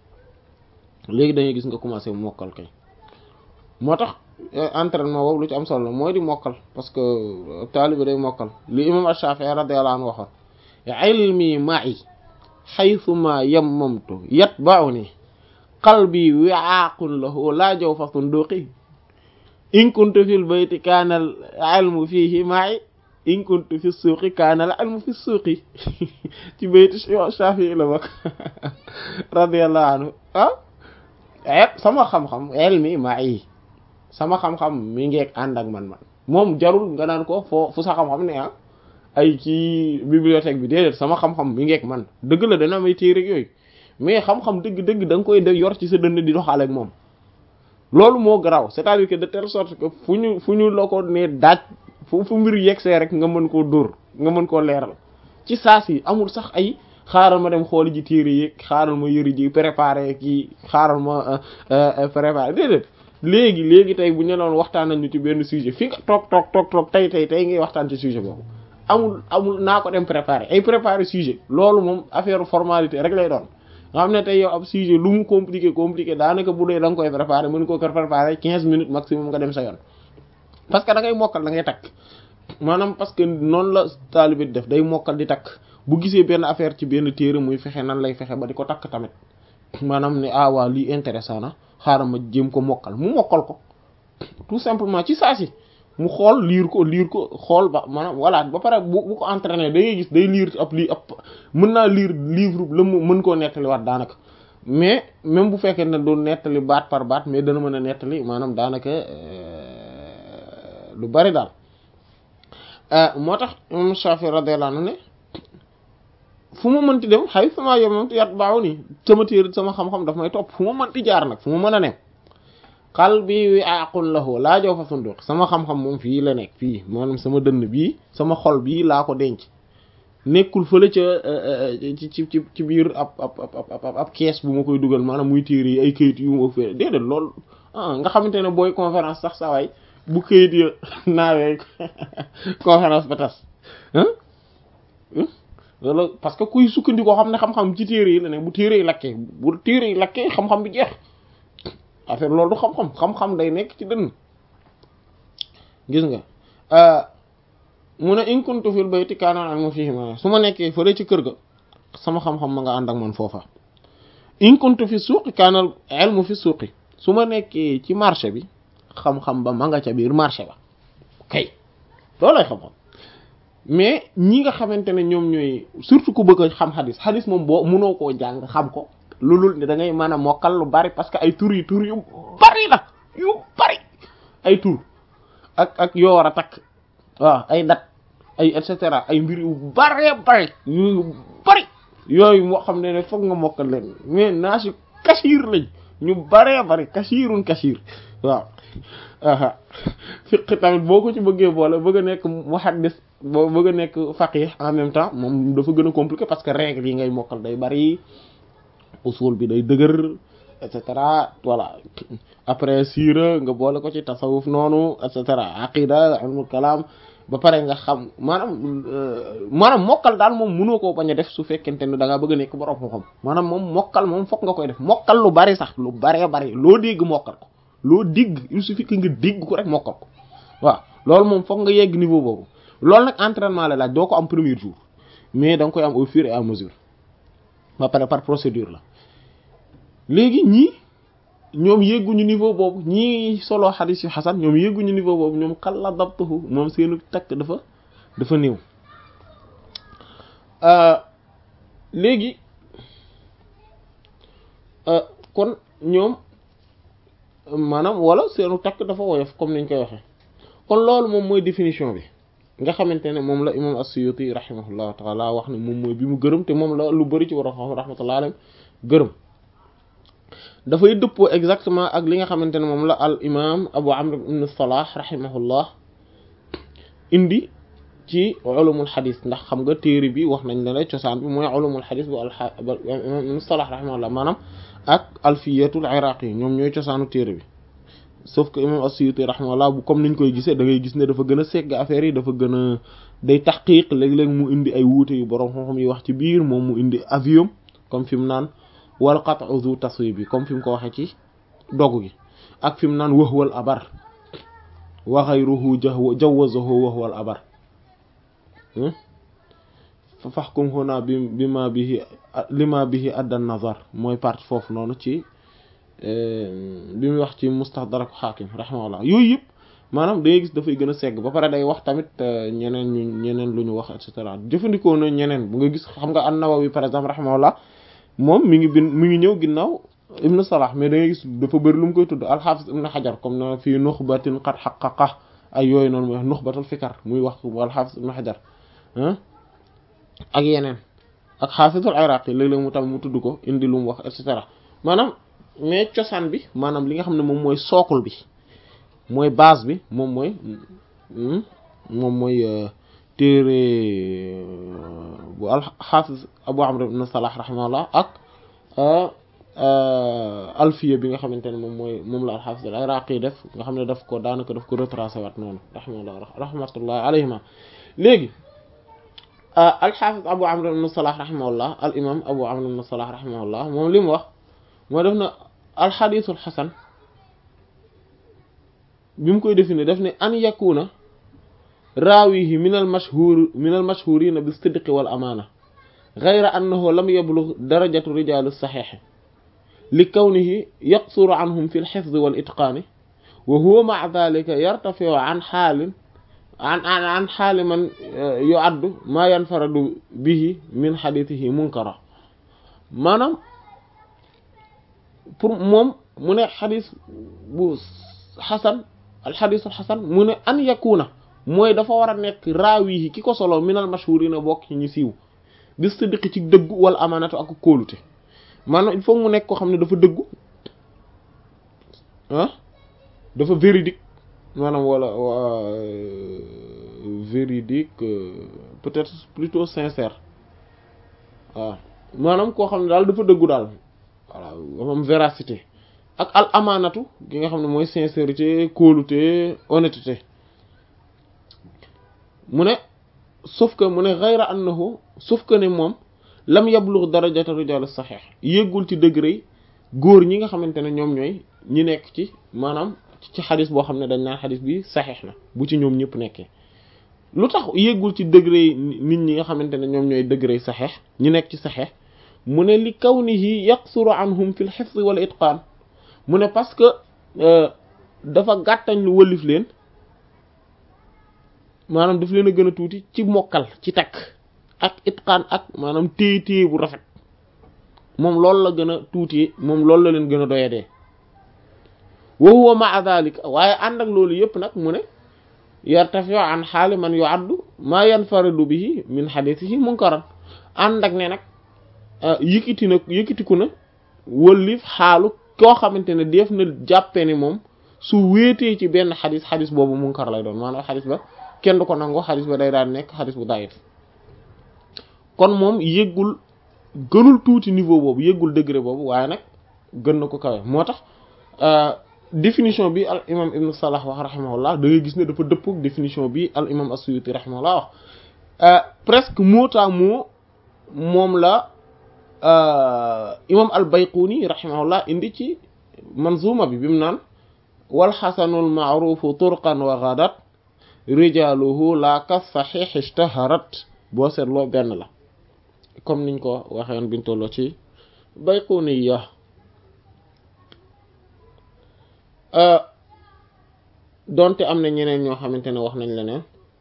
léegi da ngay gis nga commencé mokkal kay moo tax entraînement boobu lu ci am solo la mooy di mokkal parce que taalibe day mokkal li imam Ash-Shafi'i radiyallahu anhu waxoon ilmi ma'i haythuma yammamtu yatba'uni qalbi wi'aqun lahu la jawfa sunduqi in kuntu fil bayti kana al ilmu fihi ma'i in kuntu fi suuqi kana al ilmu fi suuqi ci bayti Shafi'i la bokk radiyallahu anhu ah sama xam-xam ilmi ma'i sama xam-xam mi ngeeg ànd ak man man moom jarul nga naan ko foo fu sa xam-xam ne ah ay ci bibliothèque bi déedéet sama xam-xam mi ngeeg man dëgg la dana may téere yooyu mais xam-xam dëgg-dëgg da nga koy def yor ci sa dënn di doxaale ak moom loolu moo garaaw c'est-à-dire que de telle sorte que fu ñu fu ñu la ko ne daaj fu fu mbir yegsee rek nga mën koo dóor nga mën koo leeral ci saas yi amul sax ay xaaral ma dem xooli ji téere yi xaaral ma yëri ji préparé kii xaaral ma préparé déedéet léegi léegi tey bu ñu doon waxtaan nañu ci benn sujet fi nga toog toog toog toog tey tey tey ngay waxtaan ci sujet boobu amul amul naa ko dem préparer ay préparer sujet loolu moom affaire formalité rek lay doon nga xam ne tey yow ab sujet lu mu compliqué compliqué daanaka bu dee da nga koy préparer mën koo ko préparer quinze minutes maximum nga dem sa yoon parce que da ngay mokkal da ngay takk maanaam parce que noonu la taalibe di def day mokkal di takk bu gisee benn affaire ci benn téere muy fexe nan lay fexe ba di ko takk tamit maanaam ne ah waa lii intéressant na xaaral ma jéem ko mokkal mu mokkal ko tout simplement ci saa si mu xool liir ko liir ko xool ba maanaam voilà ba pare bu bu ko entraîné da ngay gis day liir ab lii ab mën naa liir livre la mu mën koo nettaliwaat daanaka mais même bu fekkee ne du nettali baat par baat mais dana mën a nettali maanaam daanaka lu bari daal moo tax imam Shafi radiyallahu anhu ne fu ma mënti dem xay sama yomam yat baaw ni sama téer sama xam-xam daf may topp fu ma mënti jaar nag fu ma mën a ne xal bi wi aqun lahu laa jow fa sunduq sama xam-xam moom fii la nekk fii maanaam sama dënn bii sama xol bii laa ko denc nekkul fële ca ci ci ci ci biir ab ab ab ab kees bu ma koy dugal maanaam muy téere yi ay këyit yu ma fee déedéet loolu ah nga xamante ne booy conférence sax sa waay bu këyit ya naawee conférence ba tas loolu parce que kuy sukkandikoo xam ne xam-xam ci téere yi la ne bu téere yi lakkee bu téere yi lakkee xam-xam bi jeex affaire loolu du xam-xam xam-xam day nekk ci dënn gis nga mu ne in kuntu fil bayti kaana ilmu fihi ma su ma nekkee fële ci kër ga sama xam-xam ma nga ànd ak man foofa in kuntu fi suuqi kaana ilmu fi suuqi su ma nekkee ci marché bi xam-xam ba ma nga ca biir marché ba kay loolay xam-xam mais ñi nga xamante ne ñoom ñooy surtout ku bëgg a xam xadis xadis moom boo mënoo koo jàng xam ko loolul ne da ngay mën a mokkal lu bari parce que ay tur yi tur yu bari la yu bari ay tur ak ak yoo war a takk waaw ay dat ay et cetera ay mbir yu bari bari yu bari yooyu moo xam ne ne foog nga mokkal leen mais naa si kasiir lañ ñu baree bari kasiirun kasiir waaw aha fiq tamit boo ko ci bëggee boole bëgg a nekk muhaddis boo bëgg a nekk faqih en même temps moom dafa gën a compliqué parce que règles yi ngay mokkal day bari usul bi day dëgër et cetera voilà après siira nga boole ko ci tasawuf noonu et cetera aqida ilmul kalam ba pare nga xam maanaam maanaam mokkal daal moom mënoo koo bañ a def su fekkente ne da ngaa bëgg a nekk borom xam maanaam moom mokkal moom fokk nga koy def mokkal lu bari sax lu baree bari loo dégg mokkal ko loo dégg il suffit que nga dégg ko rek mokkal ko waaw loolu moom fokk nga yegg niveau boobu loolu nag entraînement la laaj doo ko am premier jour mais da nga koy am au fur et à mesure ba pare par procédure la léegi ñii ñoom yegguñu niveau boobu ñii solo xadis yu xasan ñoom yegguñu niveau boobu ñoom xalla dabtuhu moom seenu takk dafa dafa néew léegi kon ñoom maanaam wala seenu takk dafa woyof comme niñ koy waxee kon loolu moom mooy définition bi nga xamante ne moom la imam as-Suyuti rahimahullahu taala wax ne moom mooy bi mu gërëm te moom la lu bari ci war a xam rahmatullahi alayhi gërëm dafay dëppoo exactement ak li nga xamante ne moom la al imam abu amr ibn salah rahimahullah indi ci ulumul xadis ndax xam nga téere bi wax nañ la ne cosaan bi mooy ulumul xadis bu al imam ibn salah rahimahullah maanaam ak alfiyatul iraqi ñoom ñooy cosaanu téere bi sauf que imam as-Suyuti rahimahullah bu comme niñ koy gisee da ngay gis ne dafa gën a segg affaire yi dafa gën a day taxqiq léeg-léeg mu indi ay wuute yu borom xam-xam yi wax ci biir moom mu indi avion comme fi mu naan wal qat'u zu taswib bi comme fi mu ko waxee ci dogu gi ak fi mu naan wahwal abar wa ghayruhu jawazahu wahwal abar fa fahkum huna bi bima bihi lima bihi adda nazar mooy partie foofu noonu ci bi muy wax ci mustadrak xaakim rahimahullah yooyu yëpp maanaam da ngay gis dafay gën a segg ba pare day wax tamit ñeneen ñu ñeneen lu ñu wax et cetera jëfandikoo na ñeneen bu nga gis xam nga an-Nawawi par exemple rahimahullah moom mi ngi bin mi ngi ñëw ginnaaw ibnu salah mais da ngay gis dafa bëri lu mu koy tudd alxaafis ibnu xajar comme na fii nuxbatin qad xaqaqa ay yooyu noonu muy wax nuxbatul fikar muy wax alxaafis ibnu xajar ak yeneen ak xaafisul iraqi léeg-léeg mu tam mu tudd ko indi lu mu wax et cetera maanaam mais cosaan bi maanaam li nga xam ne moom mooy sookul bi mooy base bi moom mooy moom mooy téere bu alxaafis abu amr ibn salah rahimahullah ak alfiya bi nga xamante ne moom mooy moom la alxaafis al iraqi def nga xam ne daf ko daanaka daf ko retracé waat noonu rahimahullah rahmatullah alayhima léegi alxaafis abu amr ibn salah rahimahullah al imam abu amr ibn salah rahimahullah moom li mu wax moo def na alxadisul xasan bi mu koy définir def ne an yakuna raawihi min al mashhur min al mashhurina bi sidqi wal amaana gayra annahu lam yablugh darajatu rijal saxiix li kawnihi yaqsuru anhum fi lxifd wal itqaani wa huwa ma'a dhalika yartafi'u an xaalin an an an xaali man yu'addu maa yanfaradu bihi min xadiitihi munkara maanaam pour moom mu ne xadis bu xasan alxadisul xasan mu ne an yakuna mooy dafa war a nekk raawi ki ko solo minal mashhurina bokk ci ñu siiw bi sidqi ci dëggu wala amaanatu ak kóolute maanaam il faut mu nekk koo xam ne dafa dëggu ah dafa véridique maanaam wala véridique peut-être plutôt sincère waaw maanaam koo xam ne daal dafa dëggu daal voilà am véracité ak al amaanatu gi nga xam ne mooy sincérité kóolute honnêteté mu ne sauf que mu ne ghayra annahu sauf que ne moom lam yablugh darajata rijal sahih yéggul ci degré góor ñi nga xamante ne ñoom ñooy ñi nekk ci maanaam ci xadis boo xam ne dañ naan xadis bi saxiix na bu ci ñoom ñëpp nekkee lu tax yéggul ci degré nit ñi nga xamante ne ñoom ñooy degré saxeex ñu nekk ci saxeex mu ne li kawnihi yaqsuru anhum fil hifz wal itqaan mu ne parce que dafa gàttañ lu wëlif leen maanaam daf leen a gën a tuuti ci mokkal ci takk ak itqaan ak maanaam téye téye bu rafet moom loolu la gën a tuuti moom loolu la leen gën a doyadee wa huwa ma'a dhalika waaye ànd ak loolu yëpp nag mu ne yartafi'u an xaali man yu'addu ma yanfaridu bihi min hadithihi munkaran ànd ak ne nag yëkkati na yëkkatiku na wëllif xaalu koo xamante ne def na jàppe ni moom su wéetee ci benn xadis xadis boobu munkar lay doon maanaam xadis ba kenn du ko nangoo xadis ba day daan nekk xadis bu dayif kon moom yëggul gënul tuuti niveau boobu yëggul degré boobu waaye nag gën na ko kawe moo tax définition bi al imam ibn salah wax rahimahullah da ngay gis ne dafa dëpp définition bi al imam as-suyuti rahimahullah wax presque mot à mot moom la imam al bayquni rahimahullah indi ci manzuma bi bi mu naan wal xasanul maarufu turqan wa ghadat rijaluhu la ka sahih ishtaharat boo seetloo benn la comme niñ ko waxeen biñ tolloo ci bayquni ya donte am na ñeneen ñoo xamante ne wax nañ leneen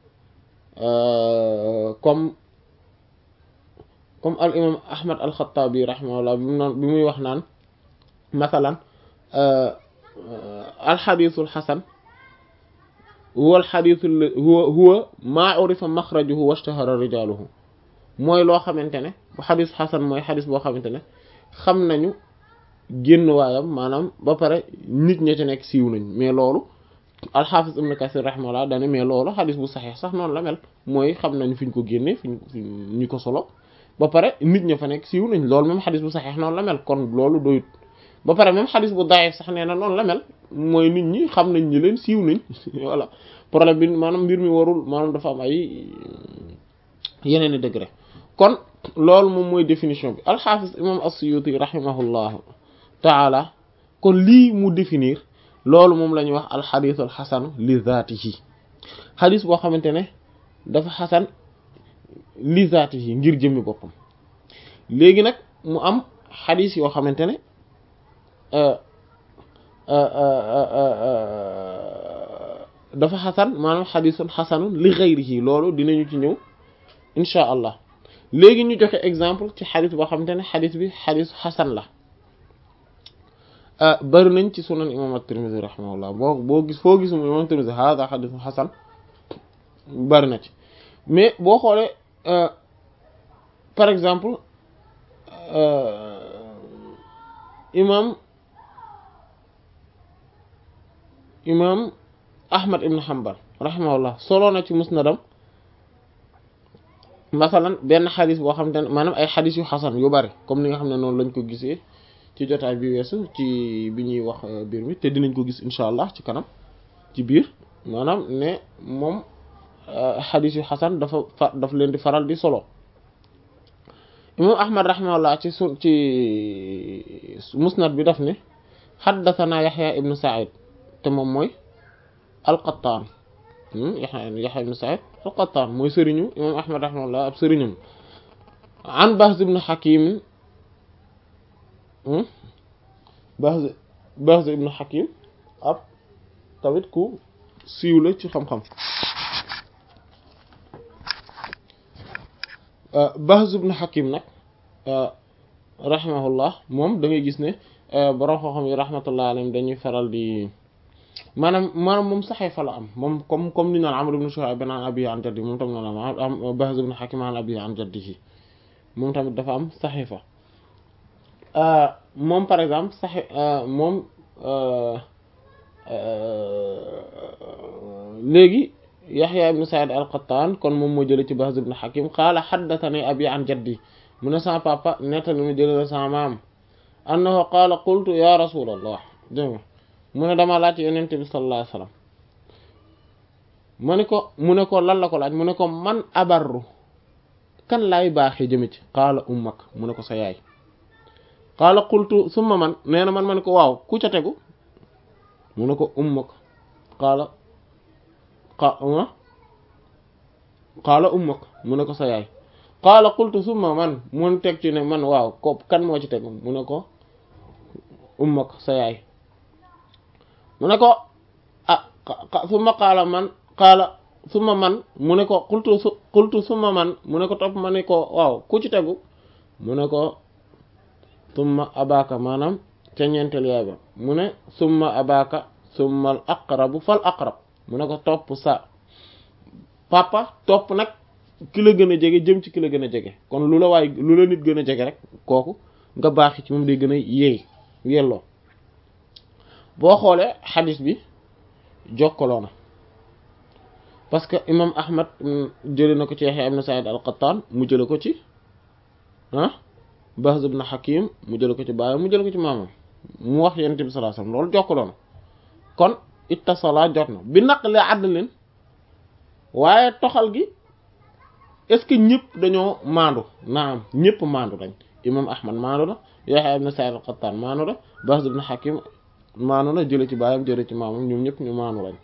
comme comme al imam ahmad al xattaabi rahimahullah bi mu naan bi muy wax naan masalan al xadiisul xasan huwa al xadiisul huwa huwa maa urifa maxrajuhu washtahara rijaaluhu mooy loo xamante ne bu xadis xasan mooy xadis boo xamante ne xam nañu génn waayam maanaam ba pare nit ña ci nekk siiw nañ mais loolu alxaafis ibn kasir rahimahullah dane mais loolu xadis bu saxeex sax noonu la mel mooy xam nañu fi ñu ko génnee fi ñu ko solo ba pare nit ña fa nekk siiw nañ loolu même xadis bu saxeex noonu la mel kon loolu doyut ba pare même xadis bu daayif sax nee na noonu la mel mooy nit ñi xam nañ ñi leen siiw nañ voilà problème bi maanaam mbir mi warul maanaam dafa am ay yeneen i degré kon loolu moom mooy définition bi alxaafis imam as-suyuti rahimahullahu taala kon lii mu définir loolu moom la ñuy wax alxadis alxasanu li zaatihi xadis boo xamante ne dafa xasan li zaatihi ngir jëmmi boppam léegi nag mu am xadis yoo xamante ne dafa xasan maanaam xadisun xasanun li xayrihi loolu dinañu ci ñëw insha allah léegi ñu joxe exemple ci xadis boo xamante ne xadis bi xadis xasan la bari nañ ci sunan imam at-Tirmidhi rahimahullah boo boo gis foo gis imam at-Tirmidhi hada xadisu xasan bari na ci mais boo xoolee par exemple imam imam Ahmad ibn Hanbal rahimahullah solo na ci musnadam masalan benn xadis boo xamante ne maanaam ay xadis yu xasan yu bari comme ni nga xam ne noonu lañ ko gisee ci jotaay bi weesu ci bi ñuy wax biir mi te dinañ ko gis incha allah ci kanam ci biir maanaam ne moom xadis yu xasan dafa fa daf leen di faral di solo imam ahmad rahimahullah ci su ci musnad bi daf ne xaddathana yaxya ibnu said te moom mooy alqattaan yaxya yaxya ibnu said alqattaan mooy sëriñu imam ahmad rahimahullah ab sëriñam an bahz ibnu hakim bahz bahz ibnu hakim ab tamit ku siiw la ci xam-xam bahz ibnu hakim nag rahimahullah moom da ngay gis ne borom xam-xam yi rahmatullah alayhim dañuy faral di maanaam maanaam moom saxee fa la am moom comme comme ni naan Amr ibn Shu'ayb an abiihi an jaddihi moom tamit noonu la am Bahz ibn Hakim an abiihi an jaddihi moom tamit dafa am saxee fa moom par exemple saxe moom léegi Yaxya ibn Sa'id al-Qattan kon moom moo jële ci Bahz ibn Hakim qaala haddathani abi an jaddi mu ne sama papa nettali mu jële la sama maam annahu qaala qultu ya rasulallah dégg nga mu ne dama laaj yonent bi sallallahu alayhi wasallam mu ne ko mu ne ko lan la ko laaj mu ne ko man abarru kan laay baaxee jëme ci qaala ummak mu ne ko sa yaay qaala qultu summa man nee na man ma ne ko waaw ku ca tegu mu ne ko ummak qaala qa qaala ummuk mu ne ko sa yaay qaala qultu summa man mun teg ci ne man waaw ko kan moo ci teg mu ne ko ummuk sa yaay mu ne ko ah summa qaala man qaala summa man mu ne ko qultu su qultu summa man mu ne ko topp ma ne ko waaw ku ci tegu mu ne ko summa abaka maanaam ca ñeenteel yaay ba mu ne summa abaka summa al aqrabu fal aqrab mu ne ko topp sa papa topp nag ki la gën a jege jëm ci ki la gën a jege kon lu la waay lu la nit gën a jege rek kooku nga baaxi ci moom day gën a yeey yelloo boo xoolee xadis bi jokkaloo na parce que imam ahmad jële na ko ci Yahya ibn Sa'id al-Qattan mu jële ko ci ah Bahz ibn Hakim mu jële ko ci baayam mu jële ko ci maamam mu wax yonent bi sallallahu alayhi wasallam loolu jokkaloo na kon ittasala jot na bi naqli adlin waaye toxal gi est ce que ñëpp dañoo maandu naam ñëpp maandu lañ imam ahmad maandu la Yahya ibn Sa'id al-Qattan maandu la Bahz ibn Hakim maandu la jële ci baayam jële ci maamam ñoom ñëpp ñu maandu lañ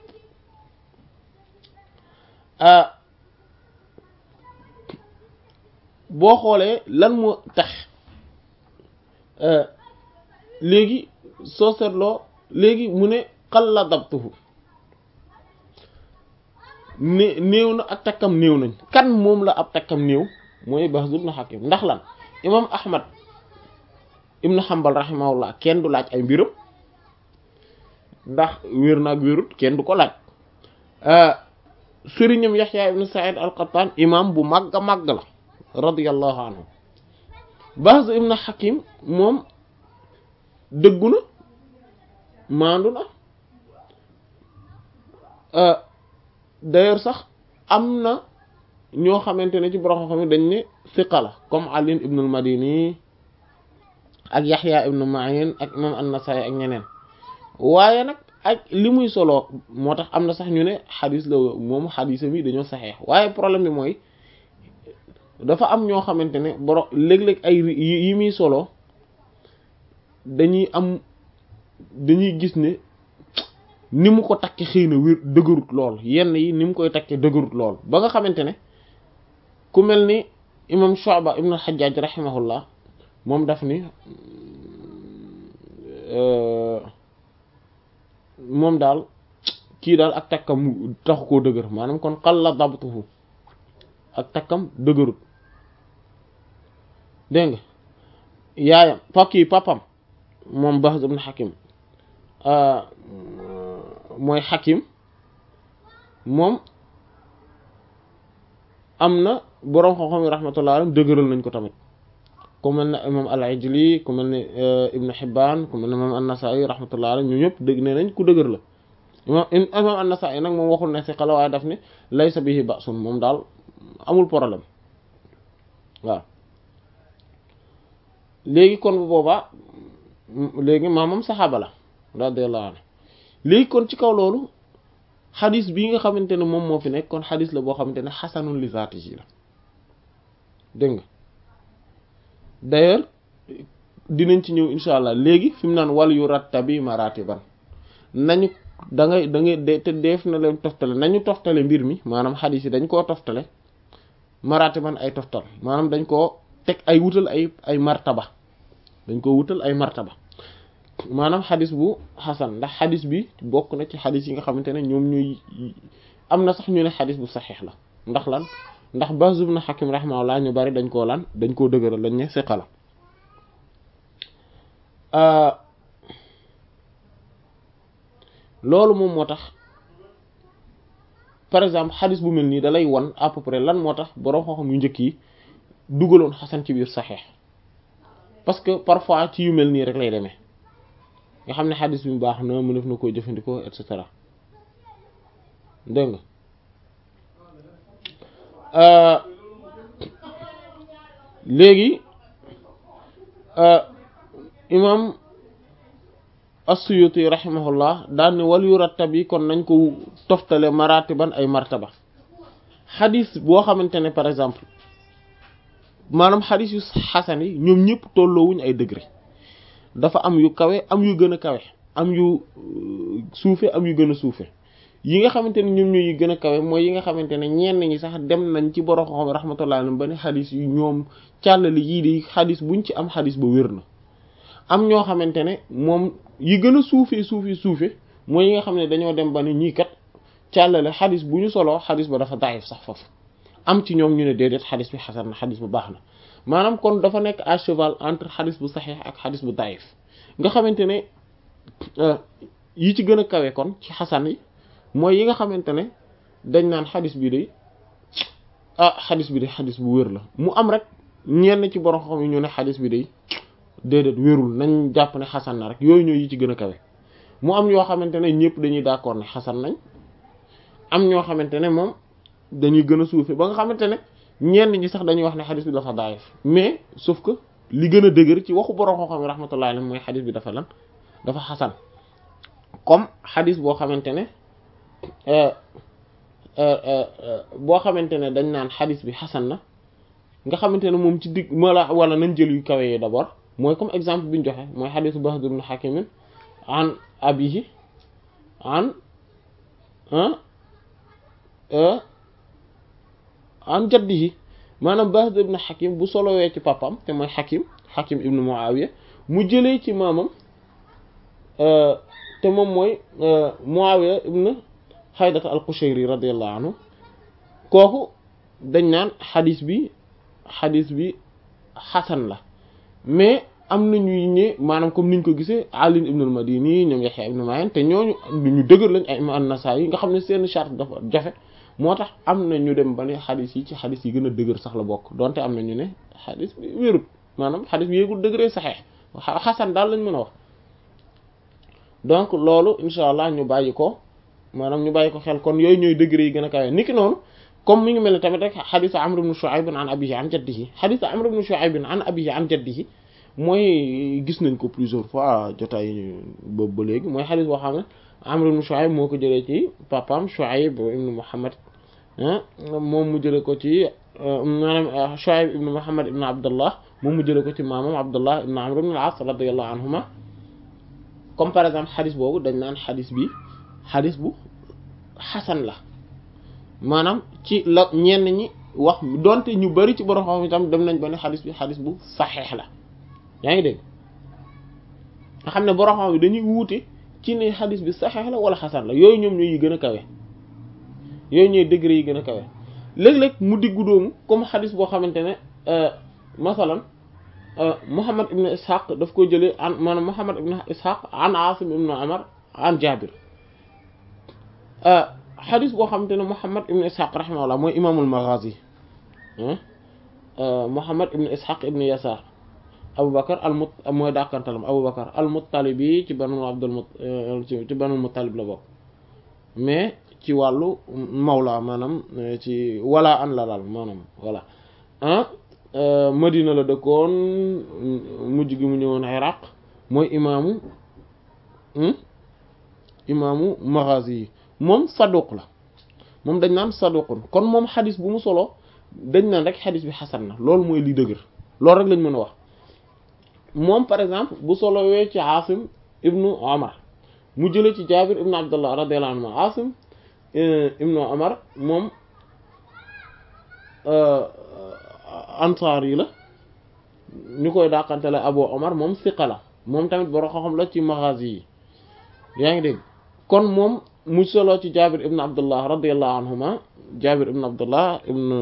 boo xoolee lan moo tax léegi soo seetloo léegi mu ne xalla dabtuhu né néew na ak takkam néew nañ kan moom la ab takkam néew mooy Bahz ibn Hakim ndax lan imam Ahmad ibn Hanbal rahimahullah kenn du laaj ay mbiram ndax wér na ak wérut kenn du ko laaj sëriñam Yahya ibn Sa'id al-Qattan imam bu màgg a màgg la radiyallahu anhu Bahz ibn Hakim moom dëggu na maandu na d'ailleurs sax am na ñoo xamante ne ci borom xam ne dañ ne siqa la comme Ali ibn al-Madini ak Yahya ibn Ma'in ak imam an-Nasa'i ak ñeneen waaye nag ak li muy solo moo tax am na sax ñu ne xadis la moom xadisa mi dañoo saxeex waaye problème bi mooy dafa am ñoo xamante ne borom léeg-léeg ay yi muy solo dañuy am dañuy gis ne ni mu ko takke xëy na wér dëgërut lool yenn yi ni mu koy takke dëgërut lool ba nga xamante ne ku mel ni imam Shu'ba ibn al-Hajjaj rahimahullah moom daf ni moom daal kii daal ak takkam taxu koo dëgër maanaam kon qalla dabtuhu ak takkam dëgërut dégg nga yaayam pakki papam moom Bahz ibn Hakim mooy Hakim moom am na boroom xam-xam yi rahmatullah alayhi dëgëral nañ ko tamit ku mel ne imam al-Ijli ku mel ne Ibn Hibban ku mel ne imam an-Nasa'i rahmatullah alayhi ñu ñëpp dëgg ne nañ ku dëgër la imam imam an-Nasa'i nag moom waxul ne si xala waaye daf ne laysa bihi ba'sun moom daal amul problème waaw léegi kon bu boobaa léegi maamam saxaaba la radiyallahu anhu léegi kon ci kaw loolu xadis bii nga xamante ne moom moo fi nekk kon xadis la boo xamante ne xasanun li zaatihi la dégg nga d'ailleurs dinañ ci ñëw insha allah léegi fi mu naan wal yu rattabi maratiban nañu da ngay da ngay de te def na leen toftale nañu toftale mbir mi maanaam xadis yi dañ koo toftale maratiban ay toftal maanaam dañ koo teg ay wutal ay ay martaba dañ koo wutal ay martaba maanaam xadis bu xasan ndax xadis bi bokk na ci xadis yi nga xamante ne ñoom ñuy am na sax ñu ne xadis bu saxiix la ndax lan ndax Bahz ibn Hakim rahimahullah ñu bari dañ koo lan dañ koo dëgëral dañ ne siqa la loolu moom moo tax par exemple xadis bu mel nii da lay won à peu près lan moo tax borom xam-xam yu njëkk yi dugaloon xasan ci biir saxiix parce que parfois ci yu mel nii rek lay demee nga xam ne xadis bi baax na mu def na koo jëfandikoo et cetera dégg nga léegi imam as-Suyuti rahimahullah daal ne wal yu rattab yi kon nañ ko toftale maratiban ay martaba xadis boo xamante ne par exemple maanaam xadis yu xasan yi ñoom ñëpp tolloowuñ ay degré dafa am yu kawe am yu gën a kawe am yu suufe am yu gën a suufe yi nga xamante ne ñoom ñooy gën a kawe mooy yi nga xamante ne ñenn ñi sax dem nañ ci borom xam rahmatullah alayhi ba ne xadis yu ñoom càllali yii di xadis buñ ci am xadis ba wér na am ñoo xamante ne moom yi gën a suufee suufee suufe mooy yi nga xam ne dañoo dem ba ne ñii kat càllale xadis bu ñu soloo xadis ba dafa daif sax foofu am ci ñoom ñu ne déedéet xadis bi xasan na xadis bu baax na maanaam kon dafa nekk à cheval entre xadis bu saxiix ak xadis bu daif nga xamante ne yi ci gën a kawe kon ci xasan yi mooy yi nga xamante ne dañ naan xadis bi day ah xadis bi day xadis bu wér la mu am rek ñenn ci borom xam yi ñu ne xadis bi day déedéet wérul nañ jàpp ne xasan na rek yooyu ñooy yi ci gën a kawe mu am yoo xamante ne ñëpp dañuy d'accord ne xasan nañ am ñoo xamante ne moom dañuy gën a suufe ba nga xamante ne ñenn ñi sax dañuy wax ne xadis bi dafa daayif mais sauf que li gën a dëgër ci waxu borom xam-xam rahmatullahi alayhi mooy xadis bi dafa lan dafa xasan comme xadis boo xamante ne boo xamante ne dañ naan xadis bi xasan na nga xamante ne moom ci digg wala wala nañ jël yu kawe yi d'abord mooy comme exemple bi ñu joxe mooy xadisu Bahd ibn Hakim an abihi an an jaddihi maanaam Bahd ibn Hakim bu solowee ci papam te mooy Hakim Hakim ibn Muawiya mu jëlee ci maamam te moom mooy Muawiya ibn Haydata al-Qushayri radiyallahu anhu kooku dañ naan xadis bi xadis bi xasan la mais am na ñuy ñe maanaam comme niñ ko gisee Ali ibn al-Madini ñoom Yahya ibn Ma'in te ñooñu ñu dëgër lañ ay imam an-Nasa'i yi nga xam ne seen charte dafa jafe moo tax am na ñu dem ba ne xadis yi ci xadis yi gën a dëgër sax la bokk donte am na ñu ne xadis bi wérut maanaam xadis bi yéegul dëgëree saxeex xasan daal lañ mën a wax donc loolu incha allah ñu bàyyi ko maanaam ñu bàyyi ko xel kon yooyu ñooy degré yi gën a kawe niki noonu comme mi ngi mel ne tamit rek xadisu Amr ibn Shu'ayb an abihi an jaddihi xadisu Amr ibn Shu'ayb an abihi an jaddihi mooy gis nañ ko plusieurs fois jotaay boobu ba léegi mooy xadis boo xam ne Amr ibn Shu'ayb moo ko jëlee ci papaam Shu'ayb ibn Muhammad moom mu jëlee ko ci maanaam Shu'ayb ibn Muhammad ibn Abdullah moom mu jëlee ko ci maamam Abdullah ibn Amr ibn al-As radiyallahu anhuma comme par exemple xadis boobu dañ naan xadis bi xadis bu xasan la maanaam ci la ñenn ñi wax donte ñu bari ci borom xam itam dem nañ ba ne xadis bi xadis bu saxeex la yaa ngi dégg nga xam ne borom xam bi dañuy wuute ci ne xadis bi saxeex la wala xasan la yooyu ñoom ñooy yi gën a kawe yooyu ñooy degré yi gën a kawe léeg-léeg mu diggu doomu comme xadis boo xamante ne masalan Muhammad ibn Ishaq daf ko jëlee an maanaam Muhammad ibn Ishaq an Asim ibn Umar an Jabir xadis boo xamante ne Muhammad ibn Ishaq rahimahullah mooy imaamul Maghazi Muhammad ibn Ishaq ibn Yasar Aboubacar al mut mooy dàkkantalam Aboubacar al Muttalibi ci banu Abdul Mut ci banu Muttalib la bokk mais ci wàllu mawla maanaam ci wala an la daal maanaam voilà ah Madina la dëkkoon mujj gi mu ñëwoon Iraq mooy imaamu imaamu Maghazi yi moom saduq la moom dañ naan saduqun kon moom xadis bu mu solo dañ naan rek xadis bi xasan na loolu mooy li dëgër loolu rek lañ mën a wax moom par exemple bu solowee ci Asim ibnu Omar mu jëlee ci Jaabir ibnu Abdullah radiyallahu anhu Asim ibnu Omar moom ansaar yi la ñu koy dàqantele Abu Omar moom siqa la moom tamit boro xam la ci Maghazi yi yaa ngi dégg kon moom mu solo ci Jaabir ibnu Abdullah radiyallahu anhuma Jaabir ibnu Abdullah ibnu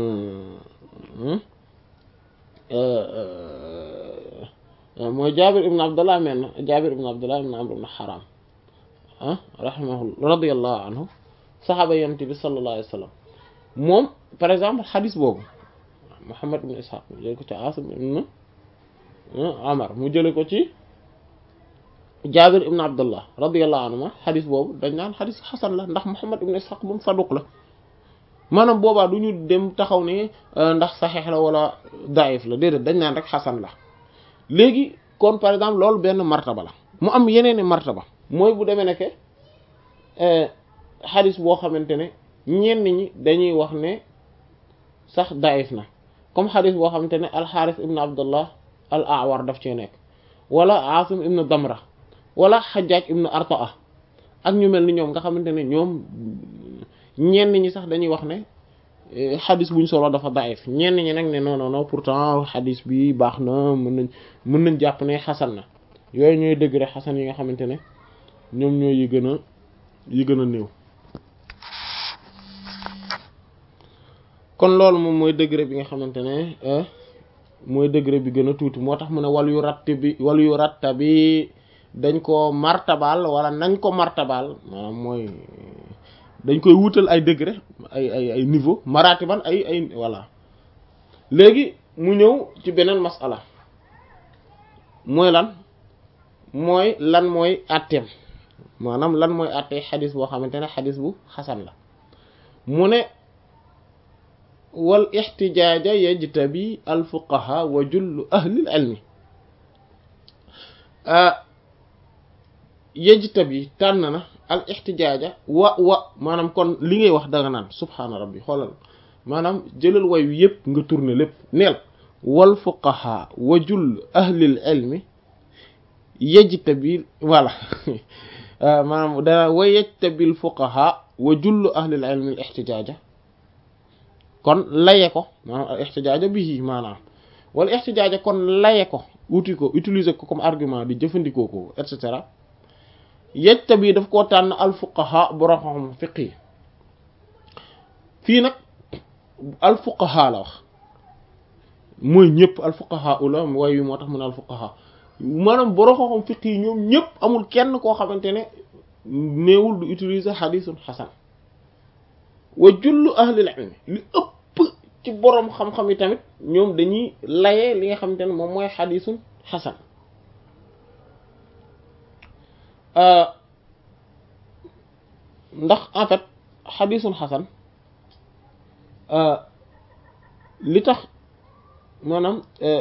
mooy Jaabir ibnu Abdullah men Jaabir ibnu Abdullah ibnu Amr ibnu Haram ah rahimahullah radiyallahu anhu saxaaba yonent bi sallallahu alayhi wa sallam moom par exemple xadis boobu Muhammad ibn Ishaq mu jële ko ci Asim ibn Umar mu jële ko ci Jaabir ibn Abdullah radiyallahu anhuma xadis boobu dañ naan xadis xasan la ndax Muhammad ibn Ishaq moom saduq la maanaam boobaa du ñu dem taxaw ne ndax saxeex la wala daif la déedéet dañ naan rek xasan la léegi kon par exemple loolu benn martaba la mu am yeneeni martaba mooy bu demee nekke xadis boo xamante ne ñenn ñi dañuy wax ne sax daif na comme xadis boo xamante ne alxaaris ibn abdullah al awar daf cee nekk wala asim ibn damra wala xajaaj ibn artaa ak ñu mel ni ñoom nga xamante ne ñoom ñenn ñi sax dañuy wax ne xadis buñ solo dafa daif ñenn ñi nag ne non non non pourtant xadis bi baax na mën nañ mën nañ jàpp ne xasan na yooyu ñooy dëgg rek xasan yi nga xamante ne ñoom ñooy yi gën a yi gën a néew kon loolu moom mooy degré bi nga xamante ne mooy degré bi gën a tuuti moo tax mu ne wal yu ratt bi wal yu ratta bi dañ ko martabal wala nañ ko martabal maanaam mooy dañ koy wutal ay degré ay ay ay niveau maratiban ay ay voilà léegi mu ñëw ci beneen masala mooy lan mooy lan mooy atteem maanaam lan mooy attee xadis boo xamante ne xadis bu xasan la mu ne wal ixtijaaja yajtabi al fuqaha wa jullu ahlil ilmi yajtabi tànn na al ixtijaaja wa wa maanaam kon li ngay wax danga naan subhaana rabbi xoolal maanaam jëlal way wi yëpp nga tourner lépp neel wal fuqaha wa jullu ahlil ilmi yajtabi voilà maanaam da wa yajtabi al fuqaha wa jullu ahlil ilmi al ixtijaaja kon laye ko maanaam al ixtijaaja bihi maanaam wala ixtijaaja kon laye ko uti ko utiliser ko comme argument di jëfandikoo ko et cetera yejta bi daf koo tànn al fuqaha borom xam fiq yi fii nag al fuqaha la wax mooy ñëpp al fuqaha ula way wi moo tax mu ne al fuqaha maanaam borom xam fiq yi ñoom ñëpp amul kenn koo xamante ne néewul du utiliser xadisun xasan wa jullu ahlil ilmi li ëpp ci boroom xam-xam yi tamit ñoom dañuy laye li nga xamante ne moom mooy xadisun xasan ndax en fait xadisun xasan li tax maanaam